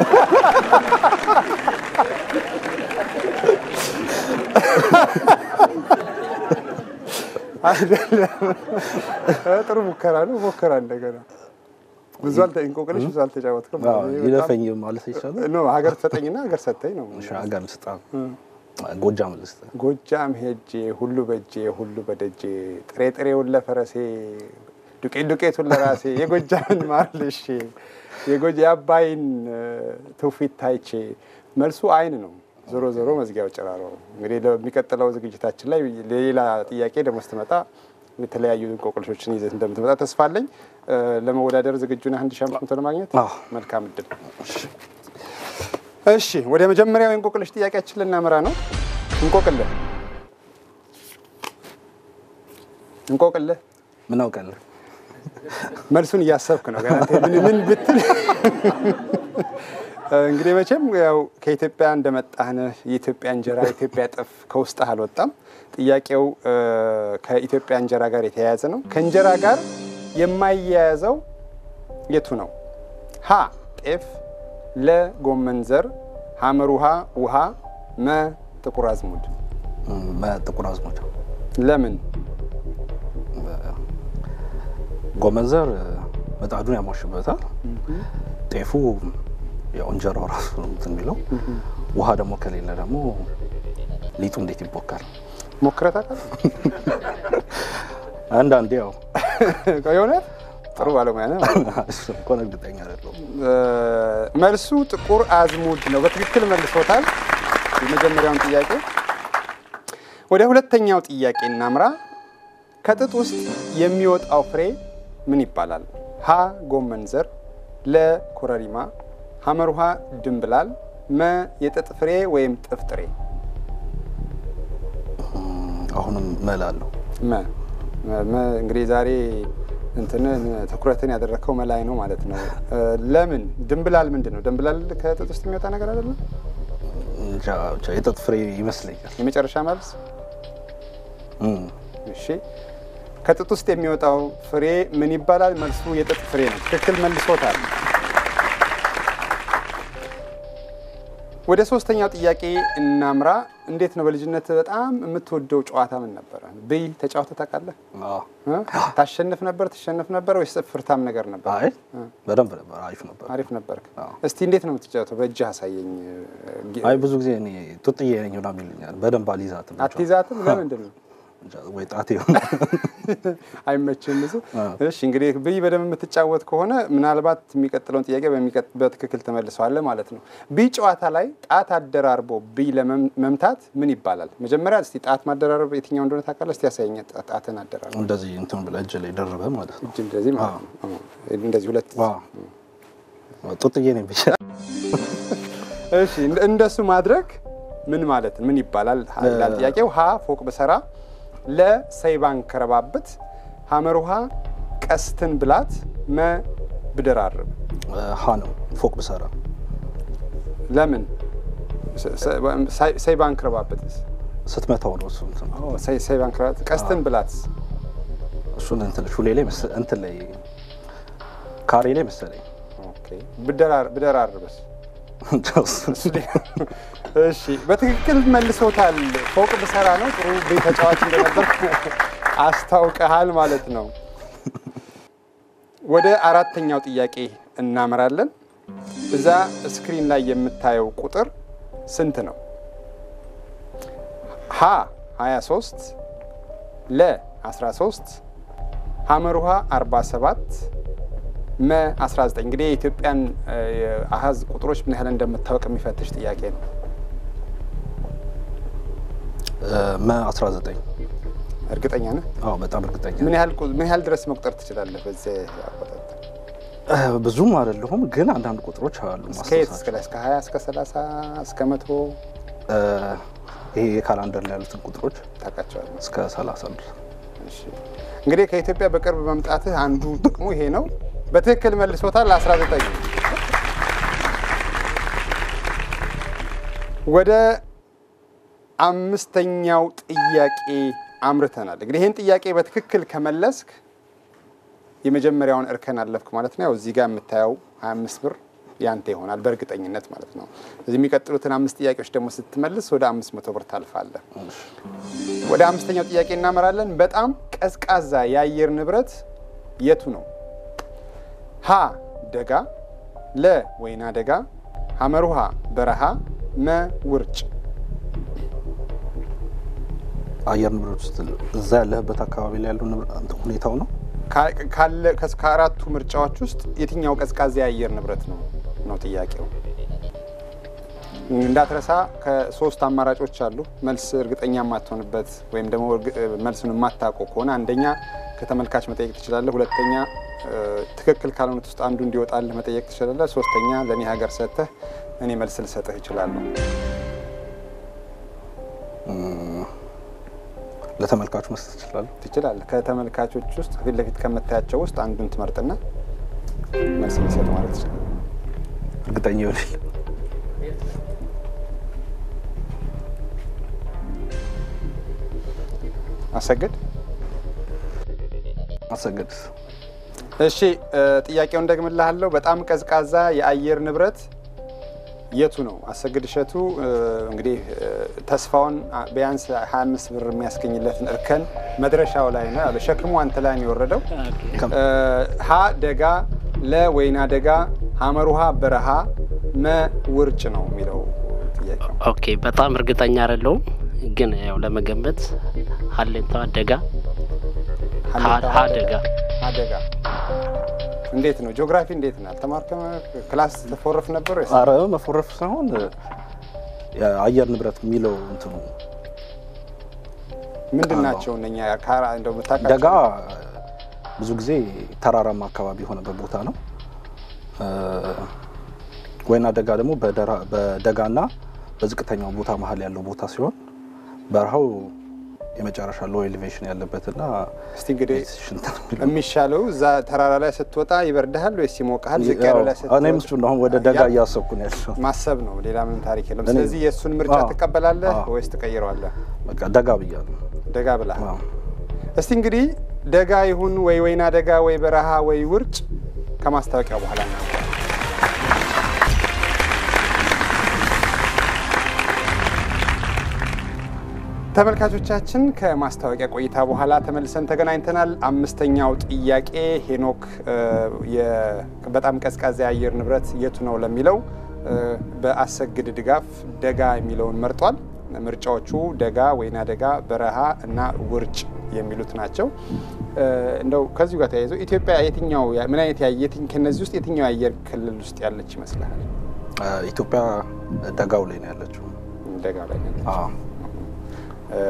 አይደለም። እ፣ ጥሩ ሙከራ ነው። ሞከራ እንደገና ብዙ አልተ እንቆቅልሽ ብዙ አልተጫወትክም። አዎ፣ ይሄ በጣም- ይለፈኝ ማለት ይቻላል። ኖ ሀገር ትሰጠኝና ሀገር ሰጠኝ ነው። እሺ፣ ሀገር ልስጣ ጎጃም ልስጥ ጎጃም ሄጄ ሁሉ በእጄ ሁሉ በደጄ ጥሬ ጥሬውን ለፈረሴ ዱቄት ዱቄቱን ለራሴ የጎጃምን ማር ልሼ የጎጃ የአባይን እ፣ ትውፊት ታይቼ መልሱ አይን ነው። ዞሮ ዞሮ መዝጊያው ጭራሮ ነው። እንግዲህ ለሚቀጥለው ዝግጅታችን ላይ ሌላ ጥያቄ ደግሞ ስትመጣ የተለያዩ እንቆቅልሾችን ይዘት እንደምትመጣ ተስፋ አለኝ። እ፣ ለመወዳደር ዝግጁ ነህ? አንድ ሺህ አምስት መቶ ለማግኘት አዎ። መልካም እድል። እሺ ወደ መጀመሪያው የእንቆቅልሽ ጥያቄያችን ልናመራ ነው። እንቆቅልህ እንቆቅልህ ምን አውቃለሁ መልሱን እያሰብክ ነው ገና አንተ ምን ምን ብትል እንግዲህ መቼም ያው ከኢትዮጵያ እንደመጣህነህ የኢትዮጵያ እንጀራ የኢትዮጵያ ጥፍ ከውስጥህ አልወጣም። ጥያቄው እ፣ ከኢትዮጵያ እንጀራ ጋር የተያያዘ ነው። ከእንጀራ ጋር የማይያያዘው የቱ ነው? ሀ ጤፍ፣ ለ ጎመን ዘር፣ ሐመር ውሃ ውሃ፣ መ ጥቁር አዝሙድ። መ- ጥቁር አዝሙድ ለምን? ጎመን ዘር ምጣዱን ያሟሽበታል። ጤፉ ያው እንጀራው ራሱ ነው እንትን የሚለው። ውሃ ደግሞ ከሌለ ደግሞ ሊጡ እንዴት ይቦካል? ሞክረህ ታውቃለህ? አንዳንዴ ያው የእውነት ጥሩ ባለሙያ ነህ። እሱ እንኳን እርግጠኛ አይደለሁም። እ፣ መልሱ ጥቁር አዝሙድ ነው። በትክክል መልሶታል የመጀመሪያውን ጥያቄ። ወደ ሁለተኛው ጥያቄ እናምራ። ከጥጥ ውስጥ የሚወጣው ፍሬ ምን ይባላል? ሀ ጎመን ዘር፣ ለ ኮረሪማ፣ ሐመር ውሃ ድንብላል፣ መ የጥጥ ፍሬ ወይም ጥፍጥሬ። አሁንም መላለሁ መ መ እንግዲህ ዛሬ እንትንን ትኩረትን ያደረግከው መላይ ነው ማለት ነው። እ፣ ለምን ድንብላል ምንድን ነው? ድንብላል ከጥጥ ውስጥ የሚወጣ ነገር አይደለም? እንጃ ብቻ የጥጥ ፍሬ ይመስለኛል። የመጨረሻ መልስ እም፣ እሺ። ከጥጥ ውስጥ የሚወጣው ፍሬ ምን ይባላል? መልሱ የጥጥ ፍሬ ነው። ትክክል መልሶታል። ወደ ሶስተኛው ጥያቄ እናምራ። እንዴት ነው በልጅነት በጣም የምትወደው ጨዋታ ምን ነበረ? ብይ ተጫውተህ ታውቃለህ? አዎ። እ? ታሸንፍ ነበር ትሸንፍ ነበር ወይስ ፍርታም ነገር ነበር? አይ በደንብ ነበር፣ አሪፍ ነበር። አሪፍ ነበርክ። አዎ። እስቲ እንዴት ነው የምትጫወተው? በእጅህ አሳየኝ። አይ ብዙ ጊዜ እኔ ጡጥዬ ነኝ ምናምን ይሉኛል። በደንብ አልይዛትም። አትይዛትም? ለምንድን ነው? እንጃ፣ ወይ ጣቴ ይሆን አይመችም ብዙ። አዎ። እሺ እንግዲህ ብይ በደንብ የምትጫወት ከሆነ ምናልባት የሚቀጥለውን ጥያቄ በሚቀጥ- በትክክል ተመልሰዋለህ ማለት ነው። ብይ ጨዋታ ላይ ጣት አደራርቦ ብይ ለመምታት ምን ይባላል? መጀመሪያ እስቲ ጣት ማደራረብ የትኛው እንደሆነ ታውቃለህ? እስቲ ያሳየኝ። ጣ- ጣትን አደራርብ እንደዚህ እንትን ብለህ እጅ ላይ ደረበ ማለት ነው። እጅ እንደዚህ ማለት ነው። አዎ። እንደዚህ ሁለት ዋው ጡጥዬ ነኝ ብቻ እሺ እንደ- እንደሱ ማድረግ ምን ማለት ምን ይባላል ሀ- ይላል ጥያቄው። ሀ ፎቅ ብሰራ፣ ለ ሰይባን ከረባብት፣ ሐመር ውሃ ቀስትን ብላት፣ መ ብደራርብ። ሀ ነው ፎቅ ብሰራ ለምን ሰ- ሰ- ሳይ- ሰይባን ከረባብትስ? ስትመታው ነው እሱ እንትን ሰይ- ሰይባን ከረባብት ቀስትን ብላትስ? እሱን እንትን ሹሌ ላይ መሰ- እንትን ላይ ካሬ ላይ መሰለኝ ኦኬ ብደራር- ብደራርብስ? እሺ በትክክል መልሶታል። ፎቅ ብሰራ ነው። ጥሩ ቤት ተጫዋች እንደነበር አስታውቀሃል ማለት ነው። ወደ አራተኛው ጥያቄ እናመራለን። እዛ ስክሪን ላይ የምታየው ቁጥር ስንት ነው? ሀ 23 ለ 13 ሐመር ውሃ 47 መ 19 እንግዲህ የኢትዮጵያን እ፣ የአሃዝ ቁጥሮች ምን ያህል እንደምታወቅ የሚፈትሽ ጥያቄ ነው። መ 19 እርግጠኛ ነህ? አዎ በጣም እርግጠኛ ምን ያህል ቁ- ምን ያህል ድረስ መቁጠር ትችላለህ? በዚህ አቆጣጠር እ፣ ብዙም አይደለሁም ግን አንዳንድ ቁጥሮች አሉ እስከ የት እስከ ላይ እስከ 20 እስከ 30 እስከ መቶ እ፣ ይሄ የካላንደር ላይ ያሉትን ቁጥሮች ታውቃቸዋለህ? እስከ 30 ድረስ እሺ። እንግዲህ ከኢትዮጵያ በቅርብ መምጣትህ አንዱ ጥቅሙ ይሄ ነው። በትክክል መልሶታል። 19 ወደ አምስተኛው ጥያቄ አምርተናል። እንግዲህ ይህን ጥያቄ በትክክል ከመለስክ የመጀመሪያውን እርከን አለፍክ ማለት ነው። ያው እዚህ ጋር የምታየው 25 ብር ያንተ ይሆናል በእርግጠኝነት ማለት ነው። እዚህ የሚቀጥሉትን አምስት ጥያቄዎች ደግሞ ስትመልስ ወደ 500 ብር ታልፋለህ። ወደ አምስተኛው ጥያቄ እናመራለን። በጣም ቀዝቃዛ የአየር ንብረት የቱ ነው? ሀ ደጋ፣ ለ ወይና ደጋ፣ ሐመር ውሃ በረሃ፣ መ ውርጭ። አየር ንብረት ውስጥ እዛ ያለህበት አካባቢ ላይ ያለው ንብረ- እንትን ሁኔታው ነው ካ- ካለ ከስ- ከአራቱ ምርጫዎች ውስጥ የትኛው ቀዝቃዛ የአየር ንብረት ነው ነው ጥያቄው። እንዳትረሳ ከሶስት አማራጮች አሉ። መልስ እርግጠኛ የማትሆንበት ወይም ደግሞ እርግ- መልሱን የማታውቀው ከሆነ አንደኛ ከተመልካች መጠየቅ ትችላለህ። ሁለተኛ እ፣ ትክክል ካልሆኑት ውስጥ አንዱ እንዲወጣልህ መጠየቅ ትችላለህ። ሶስተኛ ለእኔ ሀገር ሰጥተህ እኔ መልስ ልሰጥህ እችላለሁ። ለተመልካቹ መስጠት ትችላለህ። ትችላለህ። ከተመልካቾች ውስጥ ፊት ለፊት ከምታያቸው ውስጥ አንዱን ትመርጥና መልስ ሊሰጥ ማለት ትችላለህ። እርግጠኛ ይሆናል። አሰግድ አሰግድ እሺ እ፣ ጥያቄውን ደግምልሃለሁ። በጣም ቀዝቃዛ የአየር ንብረት የቱ ነው? አሰግድ እሸቱ እ፣ እንግዲህ እ፣ ተስፋውን አ፣ ቢያንስ 25 ብር የሚያስገኝለትን እርከን መድረሻው ላይ ነው ያለው። ሸክሙ አንተ ላይ ነው የወረደው። እ፣ ሀ ደጋ፣ ለ ወይና ደጋ፣ ሐመር ውሃ በረሃ፣ መ ውርጭ ነው የሚለው ጥያቄው። ኦኬ በጣም እርግጠኛ አይደለሁም፣ ግን ያው ለመገመት ሀሌታ ደጋ ሀሌታ ሀ ደጋ አደጋ እንዴት ነው? ጂኦግራፊ እንዴት ነው? አልተማርከም? ክላስ ተፎርፍ ነበር ወይስ? አረ መፎረፍ ሳይሆን የአየር ንብረት የሚለው እንትኑ ምንድን ናቸው እነኛ ካራ እንደው የምታውቃቸው? ደጋ ብዙ ጊዜ ተራራማ አካባቢ የሆነበት ቦታ ነው። እ፣ ወይና ደጋ ደግሞ በደራ- በደጋና በዝቅተኛው ቦታ መሀል ያለው ቦታ ሲሆን በረሃው የመጨረሻ ሎ ኤሌቬሽን ያለበትና እስቲ እንግዲህ ሽንት ነው የሚለው። የሚሻለው እዛ ተራራ ላይ ስትወጣ ይበርድሃል ወይስ ይሞቅሃል? ዝቅ ያለው ላይ ያው እኔም እሱን ነው አሁን ወደ ደጋ ያ- እያሰብኩ ነው ያለው። ማሰብ ነው። ሌላ ምንም ታሪክ የለም። እኔ- ስለዚህ የእሱን ምርጫ አዎ። ትቀበላለህ አዎ። ወይስ ትቀይረዋለህ? በቃ ደጋ ብያለሁ። ደጋ ብለሃል። አዎ። እስቲ እንግዲህ ደጋ ይሁን ወይ ወይና ደጋ ወይ በረሃ ወይ ውርጭ ከማስታወቂያው በኋላ ነው። ተመልካቾቻችን ከማስታወቂያ ቆይታ በኋላ ተመልሰን ተገናኝተናል። አምስተኛው ጥያቄ ሄኖክ እ፣ የ- በጣም ቀዝቃዛ የአየር ንብረት የቱ ነው ለሚለው እ፣ በአሰግድ ድጋፍ ደጋ የሚለውን መርጧል። ምርጫዎቹ ደጋ፣ ወይና ደጋ፣ በረሃ እና ውርጭ የሚሉት ናቸው። እ፣ እንደው ከዚሁ ጋር ተያይዞ ኢትዮጵያ የትኛው ምን አይነት ያ- የትኝ- ከነዚህ ውስጥ የትኛው የአየር ክልል ውስጥ ያለች ይመስልሃል? እ፣ ኢትዮጵያ ደጋው ላይ ነው ያለችው። ደጋ ላይ ነው። አዎ። እ፣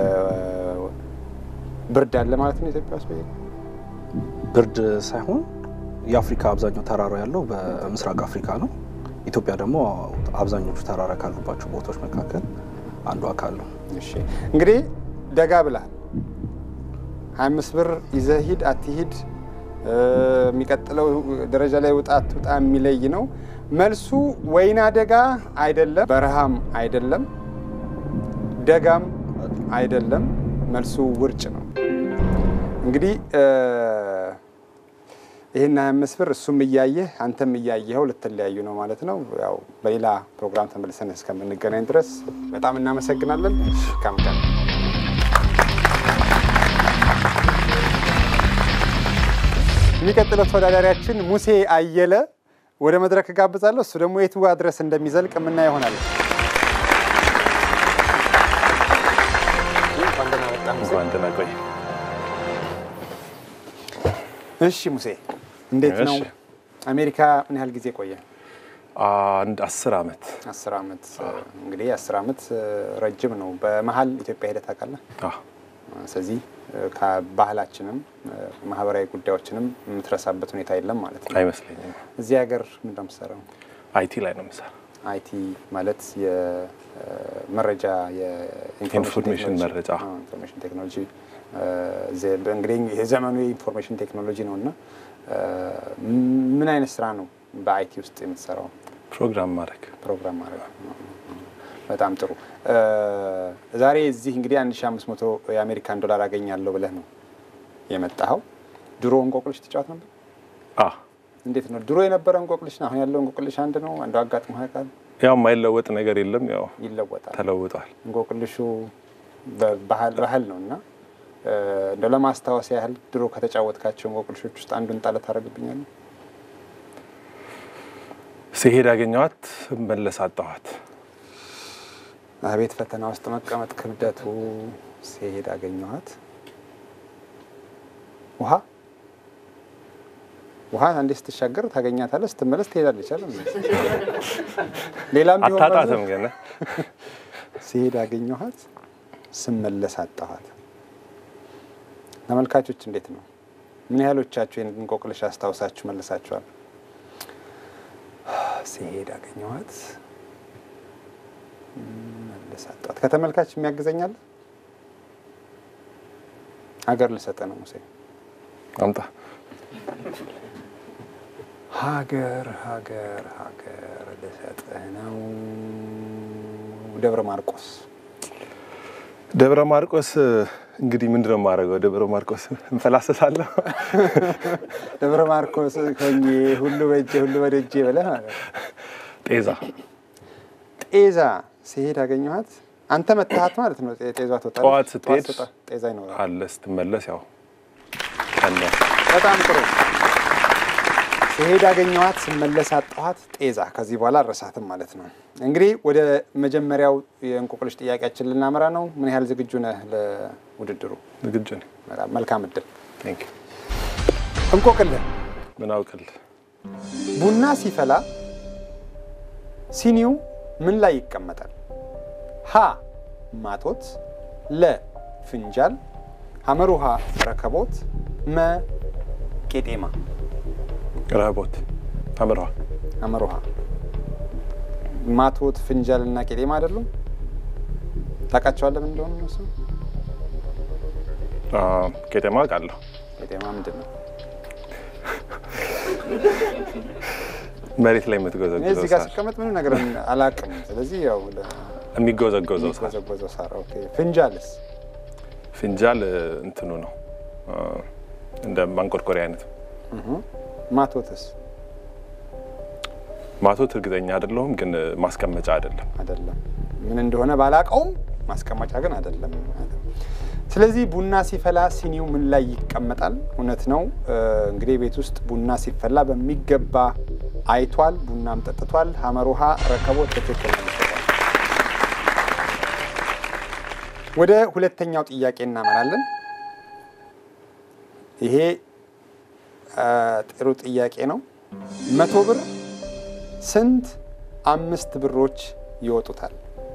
ብርድ አለ ማለት ነው ኢትዮጵያ ውስጥ ወይ? ብርድ ሳይሆን የአፍሪካ አብዛኛው ተራራ ያለው በምስራቅ አፍሪካ ነው። ኢትዮጵያ ደግሞ አብዛኞቹ ተራራ ካሉባቸው ቦታዎች መካከል አንዱ አካል ነው። እሺ እንግዲህ ደጋ ብለሃል። 25 ብር ይዘህ ሂድ አትሂድ፣ እ፣ የሚቀጥለው ደረጃ ላይ ውጣ አትውጣ የሚለይ ነው። መልሱ ወይና ደጋ አይደለም፣ በረሃም አይደለም፣ ደጋም አይደለም። መልሱ ውርጭ ነው። እንግዲህ እ፣ ይህን 25 ብር እሱም እያየህ አንተም እያየኸው ልትለያዩ ነው ማለት ነው። ያው በሌላ ፕሮግራም ተመልሰን እስከምንገናኝ ድረስ በጣም እናመሰግናለን። መልካም ቀን። የሚቀጥለው ተወዳዳሪያችን ሙሴ አየለ ወደ መድረክ ጋብዛለሁ። እሱ ደግሞ የቱ ጋር ድረስ እንደሚዘልቅ የምናየው ይሆናል። እንኳን ደህና ቆይ። እሺ ሙሴ እንዴት ነው? እሺ። አሜሪካ ምን ያህል ጊዜ ቆየ? አንድ አስር አመት አስር አመት እንግዲህ አስር አመት ረጅም ነው። በመሀል ኢትዮጵያ ሄደህ ታውቃለህ? አዎ፣ ስለዚህ ከባህላችንም ማህበራዊ ጉዳዮችንም የምትረሳበት ሁኔታ የለም ማለት ነው። አይመስለኝም። እዚህ ሀገር ምንድን ነው የምትሰራው? አይቲ ላይ ነው የምሰራው። አይቲ ማለት የመረጃ ኢንፎርሜሽን መረጃ። ኢንፎርሜሽን ቴክኖሎጂ ዘ- እንግዲህ የዘመኑ የኢንፎርሜሽን ቴክኖሎጂ ነው እና ምን አይነት ስራ ነው በአይቲ ውስጥ የምትሰራው? ፕሮግራም ማድረግ ፕሮግራም ማድረግ ነው። በጣም ጥሩ። ዛሬ እዚህ እንግዲህ 1500 የአሜሪካን ዶላር አገኛለሁ ብለህ ነው የመጣኸው። ድሮ እንቆቅልሽ ትጫወት ነበር? አዎ፣ እንዴት ነው ድሮ የነበረ እንቆቅልሽ አሁን ያለው እንቆቅልሽ አንድ ነው? አንዱ አጋጥሞ ያውቃል? ያው የማይለወጥ ነገር የለም። ያው ይለወጣል። ተለውጧል። እንቆቅልሹ በባህል ባህል ነው እና እንደው ለማስታወስ ያህል ድሮ ከተጫወትካቸው እንቆቅልሾች ውስጥ አንዱን ጣለ ታደርግብኛለህ? ሲሄድ አገኘኋት፣ መለስ አጣኋት። አቤት ፈተና ውስጥ መቀመጥ ክብደቱ። ሲሄድ አገኘኋት። ውሃ ውሃ አንዴ ስትሻገር ታገኛታለህ፣ ስትመለስ ትሄዳለች አለ። ሌላም ቢሆን አታጣትም ግን ሲሄድ አገኘኋት፣ ስመለስ አጣኋት። ተመልካቾች እንዴት ነው? ምን ያህሎቻችሁ ይህን እንቆቅልሽ አስታውሳችሁ መልሳችኋል? ሲሄድ አገኘኋት መለስ አጣኋት። ከተመልካች የሚያግዘኛል? ሀገር ልሰጠ ነው ሙሴ። አምጣ። ሀገር ሀገር ሀገር ልሰጥህ ነው። ደብረ ማርቆስ ደብረ ማርቆስ እንግዲህ ምንድን ነው የማደርገው? ደብረ ማርቆስ እንፈላሰሳለሁ። ደብረ ማርቆስ ሆኜ ሁሉ በእጄ ሁሉ በደጄ ብለህ ማለት ነው። ጤዛ ጤዛ ሲሄድ አገኘኋት። አንተ መታሃት ማለት ነው። ጤ- ጤዛ ትወጣለች። ጠዋት ስትሄድ ስትወጣ ጤዛ ይኖራል። አለ ስትመለስ ያው ቀነ በጣም ጥሩ። ሲሄድ አገኘኋት፣ ስመለስ አጣኋት። ጤዛ ከዚህ በኋላ አልረሳትም ማለት ነው። እንግዲህ ወደ መጀመሪያው የእንቆቅልሽ ጥያቄያችን ልናመራ ነው። ምን ያህል ዝግጁ ነህ ለውድድሩ? ዝግጁ ነኝ። በጣም መልካም እድል። ቴንክ ዩ። እንቆቅልህ ምን አውቅልህ? ቡና ሲፈላ ሲኒው ምን ላይ ይቀመጣል? ሀ ማቶት፣ ለ ፍንጃል፣ ሐመር ውሃ ረከቦት፣ መ ቄጤማ። ረህቦት አምረዋ ሐመር ውሃ ማቶት፣ ፍንጃል እና ቄጤማ አይደሉም? ታውቃቸዋለህ ምን እንደሆነ እነሱ? ቄጤማ አውቃለሁ። ቄጤማ ምንድን ነው? መሬት ላይ እኔ የምትጎዘጎዘው እዚህ ጋር ሳር ስቀመጥ ምንም ነገር አላውቅም። ስለዚህ ያው የሚጎዘጎዘው ሳር ለጎዘጎዘው ሳር። ኦኬ ፍንጃልስ? ፍንጃል እንትኑ ነው አ፣ እንደ ማንቆርቆሪያ አይነት ማቶትስ? ማቶት እርግጠኛ አይደለሁም፣ ግን ማስቀመጫ አይደለም። አይደለም። ምን እንደሆነ ባላቀውም ማስቀመጫ ግን አይደለም። ስለዚህ ቡና ሲፈላ ሲኒው ምን ላይ ይቀመጣል? እውነት ነው። እ፣ እንግዲህ ቤት ውስጥ ቡና ሲፈላ በሚገባ አይቷል፣ ቡናም ጠጥቷል። ሐመር ውሃ ረከቦት በትክክል መልሶታል። ወደ ሁለተኛው ጥያቄ እናመራለን። ይሄ እ፣ ጥሩ ጥያቄ ነው። መቶ ብር ስንት አምስት ብሮች ይወጡታል?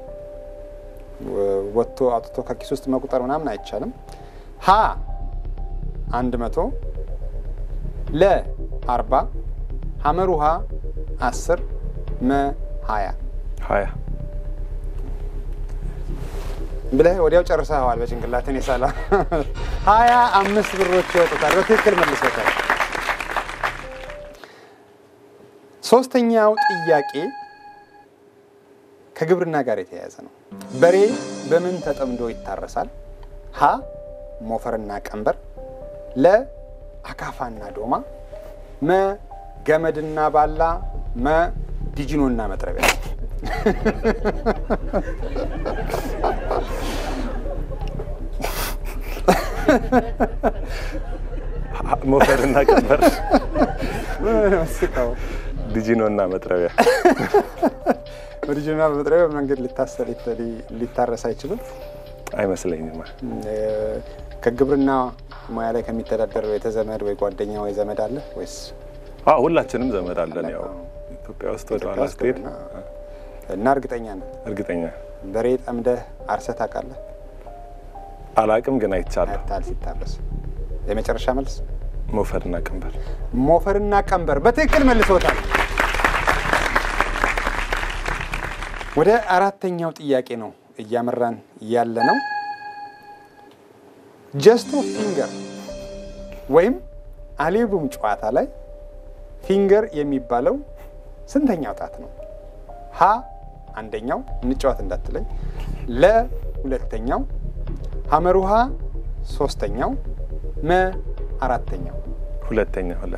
ወ- ወጥቶ አውጥቶ ከኪስ ውስጥ መቁጠር ምናምን አይቻልም። ሀ አንድ መቶ ለ አርባ ሐመር ውሃ አስር መ ሀያ ሀያ ብለህ ወዲያው ጨርሰኸዋል። በጭንቅላትን የሳላ ሀያ አምስት ብሮች ይወጡታል። በትክክል መልሶታል። ሶስተኛው ጥያቄ ከግብርና ጋር የተያያዘ ነው። በሬ በምን ተጠምዶ ይታረሳል? ሀ ሞፈርና ቀንበር፣ ለ አካፋና ዶማ፣ መ ገመድና ባላ፣ መ ዲጅኖና መጥረቢያ። ሞፈርና ቀንበር፣ ስቀው ዲጂኖ እና መጥረቢያ። በዲጅኖና በመጥረቢያ መንገድ ሊታሰር ሊታረስ አይችልም። አይመስለኝም። እ፣ ከግብርና ሙያ ላይ ከሚተዳደር ቤተዘመድ ወይ ጓደኛ ወይ ዘመድ አለ ወይስ አዎ ሁላችንም ዘመድ አለን። ያው ኢትዮጵያ ውስጥ ወደ ኋላ ስትሄድ እና እርግጠኛ ነህ እርግጠኛ በሬ ጠምደህ አርሰህ ታውቃለህ? አላቅም፣ ግን አይቻለሁ። አይተሃል ሲታረስ። የመጨረሻ መልስ ሞፈርና ቀንበር። ሞፈርና ቀንበር በትክክል መልሶታል። ወደ አራተኛው ጥያቄ ነው እያመራን ያለ ነው። ጀስቶ ፊንገር ወይም አሌቡም ጨዋታ ላይ ፊንገር የሚባለው ስንተኛው ጣት ነው? ሀ አንደኛው፣ እንጫወት እንዳትለኝ፣ ለ ሁለተኛው፣ ሐመር ውሃ ሶስተኛው፣ መ አራተኛው። ሁለተኛ ለ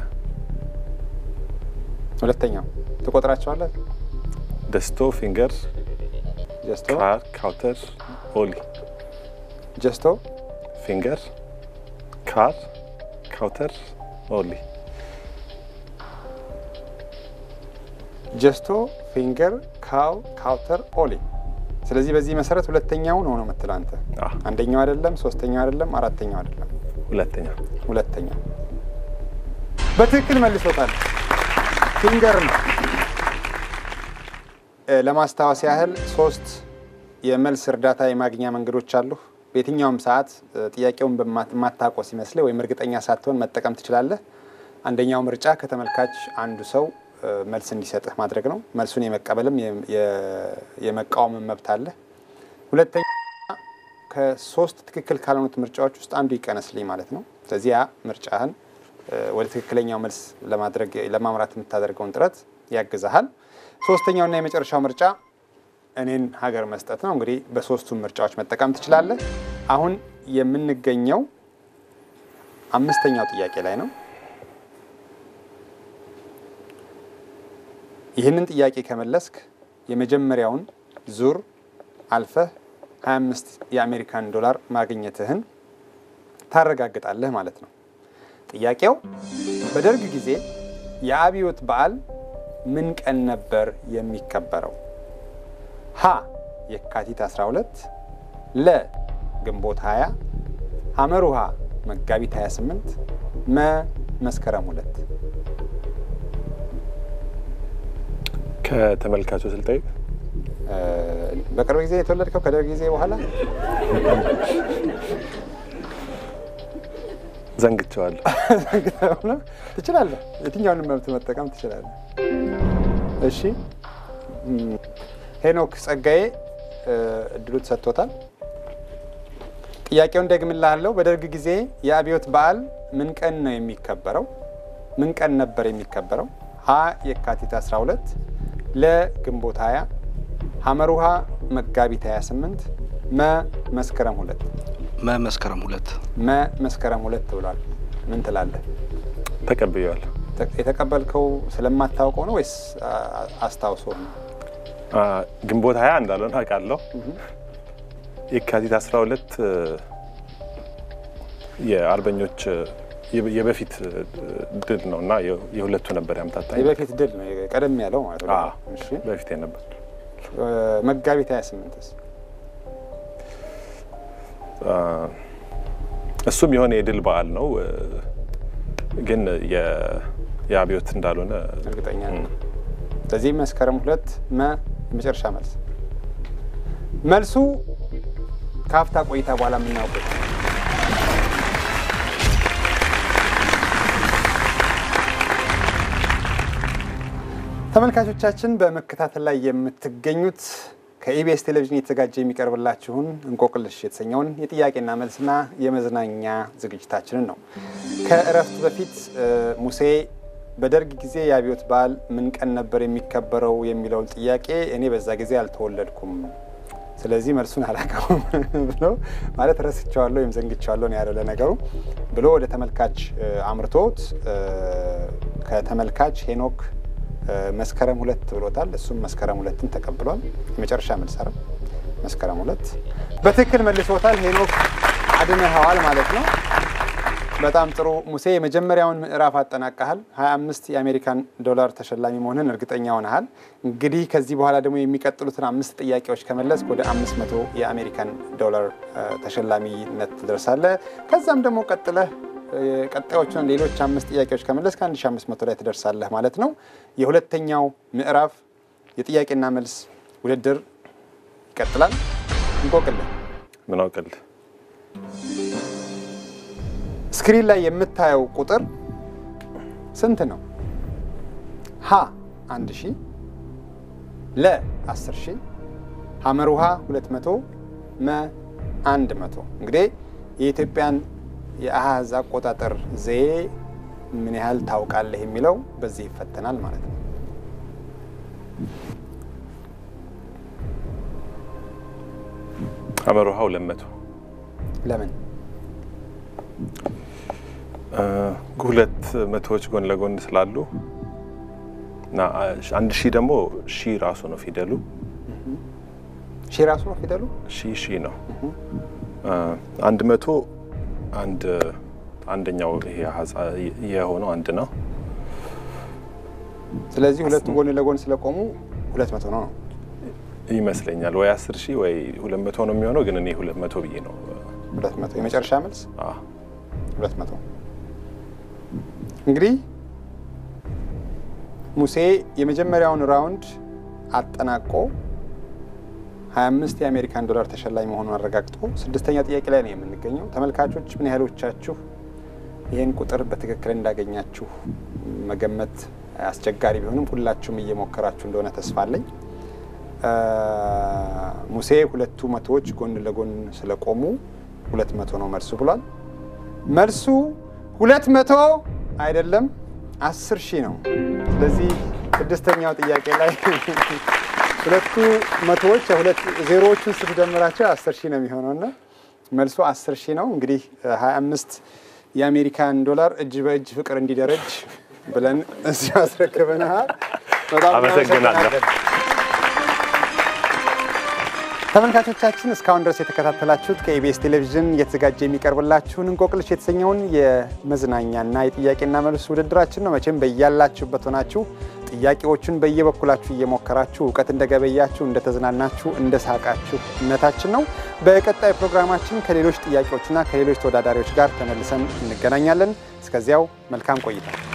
ሁለተኛው ትቆጥራቸዋለህ? ደስቶ ፊንገር ጀስቶ ካር ካውተር ኦሊ ጀስቶ ፊንገር ካር ካውተር ኦሊ ጀስቶ ፊንገር ካው ካውተር ኦሊ። ስለዚህ በዚህ መሰረት ሁለተኛው ነው ነው የምትለው አንተ። አዎ። አንደኛው አይደለም፣ ሶስተኛው አይደለም፣ አራተኛው አይደለም፣ ሁለተኛ ሁለተኛው። በትክክል መልሶታል። ፊንገር ነው። እ፣ ለማስታወስ ያህል ሶስት የመልስ እርዳታ የማግኛ መንገዶች አሉ። በየትኛውም ሰዓት እ፣ ጥያቄውን በማታውቀው ሲመስልህ ወይም እርግጠኛ ሳትሆን መጠቀም ትችላለህ። አንደኛው ምርጫ ከተመልካች አንዱ ሰው እ፣ መልስ እንዲሰጥህ ማድረግ ነው። መልሱን የመቀበልም የ- የ- የመቃወምን መብት አለ። ሁለተኛ ከሶስት ትክክል ካልሆኑት ምርጫዎች ውስጥ አንዱ ይቀነስልኝ ማለት ነው። ስለዚህ ያ ምርጫህን ወደ ትክክለኛው መልስ ለማድረግ ለማምራት የምታደርገውን ጥረት ያግዛሃል። ሶስተኛውና የመጨረሻው ምርጫ እኔን ሀገር መስጠት ነው። እንግዲህ በሶስቱም ምርጫዎች መጠቀም ትችላለህ። አሁን የምንገኘው አምስተኛው ጥያቄ ላይ ነው። ይህንን ጥያቄ ከመለስክ የመጀመሪያውን ዙር አልፈህ 25 የአሜሪካን ዶላር ማግኘትህን ታረጋግጣለህ ማለት ነው። ጥያቄው በደርግ ጊዜ የአብዮት በዓል ምን ቀን ነበር የሚከበረው? ሀ የካቲት 12፣ ለ ግንቦት 20፣ ሐመሩሃ መጋቢት 28፣ መ መስከረም ሁለት ከተመልካቹ ስልጠይቅ በቅርብ ጊዜ የተወለድከው ከደርግ ጊዜ በኋላ ዘንግቸዋለሁ። ትችላለህ። የትኛውንም መብት መጠቀም ትችላለህ። እሺ ሄኖክ ጸጋዬ እድሉ ተሰጥቶታል። ጥያቄውን ደግምልሃለሁ። በደርግ ጊዜ የአብዮት በዓል ምን ቀን ነው የሚከበረው? ምን ቀን ነበር የሚከበረው? ሀ የካቲት 12፣ ለ ግንቦት 20፣ ሐመሩሃ መጋቢት 28፣ መ መስከረም ሁለት መ መስከረም ሁለት መ መስከረም ሁለት ብሏል። ምን ትላለህ? ተቀብያለሁ። የተቀበልከው ስለማታውቀው ነው ወይስ አስታውሶ ነው? አ፣ ግንቦት ሀያ እንዳልሆነ አውቃለሁ። የካቲት 12 የአርበኞች የ- የበፊት ድል ነው እና የ- የሁለቱ ነበር ያምታታኝ። የበፊት ድል ነው ቀደም ያለው ማለት ነው። አዎ፣ እሺ በፊት ነበር። መጋቢት 28ስ አ፣ እሱም የሆነ የድል በዓል ነው እ፣ ግን የ- የአብዮት እንዳልሆነ እርግጠኛ ነኝ። ስለዚህ መስከረም ሁለት መ የመጨረሻ መልስ መልሱ ከሀፍታ ቆይታ በኋላ የምናውቀው ተመልካቾቻችን በመከታተል ላይ የምትገኙት ከኢቢኤስ ቴሌቪዥን የተዘጋጀ የሚቀርብላችሁን እንቆቅልሽ የተሰኘውን የጥያቄና መልስና የመዝናኛ ዝግጅታችንን ነው። ከእረፍት በፊት እ፣ ሙሴ በደርግ ጊዜ የአብዮት በዓል ምን ቀን ነበር የሚከበረው የሚለውን ጥያቄ እኔ በዛ ጊዜ አልተወለድኩም፣ ስለዚህ መልሱን አላውቀውም ብሎ ማለት ረስቸዋለሁ ወይም ዘንግቸዋለሁ ነው ያለው ለነገሩ ብሎ ወደ ተመልካች እ፣ አምርቶት እ፣ ከተመልካች ሄኖክ እ፣ መስከረም ሁለት ብሎታል። እሱም መስከረም ሁለትን ተቀብሏል። የመጨረሻ መልስ አይደል? መስከረም ሁለት በትክክል መልሶታል። ሄኖክ አድነኸዋል ማለት ነው። በጣም ጥሩ ሙሴ፣ የመጀመሪያውን ምዕራፍ አጠናቀሃል። 25 የአሜሪካን ዶላር ተሸላሚ መሆንን እርግጠኛ ሆነሃል። እንግዲህ ከዚህ በኋላ ደግሞ የሚቀጥሉትን አምስት ጥያቄዎች ከመለስ ወደ 500 የአሜሪካን ዶላር እ፣ ተሸላሚነት ትደርሳለህ። ከዛም ደግሞ ቀጥለህ እ፣ ቀጣዮቹን ሌሎች አምስት ጥያቄዎች ከመለስ ከ1500 ላይ ትደርሳለህ ማለት ነው። የሁለተኛው ምዕራፍ የጥያቄና መልስ ውድድር ይቀጥላል። እንቆቅልህ ምን አውቅልህ ስክሪን ላይ የምታየው ቁጥር ስንት ነው? ሀ አንድ ሺህ ለ አስር ሺህ ሐመር ውሃ ሁለት መቶ መ አንድ መቶ እንግዲህ የኢትዮጵያን የአሃዝ አቆጣጠር ዘዬ ምን ያህል ታውቃለህ የሚለው በዚህ ይፈተናል ማለት ነው። ሐመር ውሃ ሁለት መቶ ለምን እ፣ ሁለት መቶዎች ጎን ለጎን ስላሉ እና አንድ ሺህ ደግሞ ሺ ራሱ ነው ፊደሉ። ሺህ ራሱ ነው ፊደሉ? ሺ ሺ ነው። እ፣ አንድ መቶ አንድ አንደኛው ይሄ አሃዝ የሆነው አንድ ነው። ስለዚህ ሁለቱ ጎን ለጎን ስለቆሙ ሁለት መቶ ነው ነው ይመስለኛል ወይ አስር ሺህ ወይ ሁለት መቶ ነው የሚሆነው፣ ግን እኔ ሁለት መቶ ብዬ ነው ሁለት መቶ የመጨረሻ መልስ አ፣ ሁለት መቶ እንግዲህ ሙሴ የመጀመሪያውን ራውንድ አጠናቆ 25 የአሜሪካን ዶላር ተሸላሚ መሆኑን አረጋግጦ ስድስተኛ ጥያቄ ላይ ነው የምንገኘው። ተመልካቾች ምን ያህሎቻችሁ ይህን ቁጥር በትክክል እንዳገኛችሁ መገመት አስቸጋሪ ቢሆንም ሁላችሁም እየሞከራችሁ እንደሆነ ተስፋ አለኝ። አ፣ ሙሴ ሁለቱ መቶዎች ጎን ለጎን ስለቆሙ ሁለት መቶ ነው መልሱ ብሏል። መልሱ ሁለት መቶ አይደለም፣ አስር ሺህ ነው። ስለዚህ ስድስተኛው ጥያቄ ላይ ሁለቱ መቶዎች ሁለት ዜሮዎቹን ስትደምራቸው አስር ሺህ ነው የሚሆነው እና መልሶ አስር ሺህ ነው። እንግዲህ ሀያ አምስት የአሜሪካን ዶላር እጅ በእጅ ፍቅር እንዲደረጅ ብለን እዚህ አስረክበናል። በጣም አመሰግናለሁ። እናመሰግናለን። ተመልካቾቻችን እስካሁን ድረስ የተከታተላችሁት ከኢቢኤስ ቴሌቪዥን እየተዘጋጀ የሚቀርብላችሁን እንቆቅልሽ የተሰኘውን የመዝናኛና የጥያቄና መልስ ውድድራችን ነው። መቼም በያላችሁበት ሆናችሁ ጥያቄዎቹን በየበኩላችሁ እየሞከራችሁ እውቀት እንደገበያችሁ፣ እንደተዝናናችሁ፣ እንደሳቃችሁ እምነታችን ነው። በቀጣይ ፕሮግራማችን ከሌሎች ጥያቄዎችና ከሌሎች ተወዳዳሪዎች ጋር ተመልሰን እንገናኛለን። እስከዚያው መልካም ቆይታ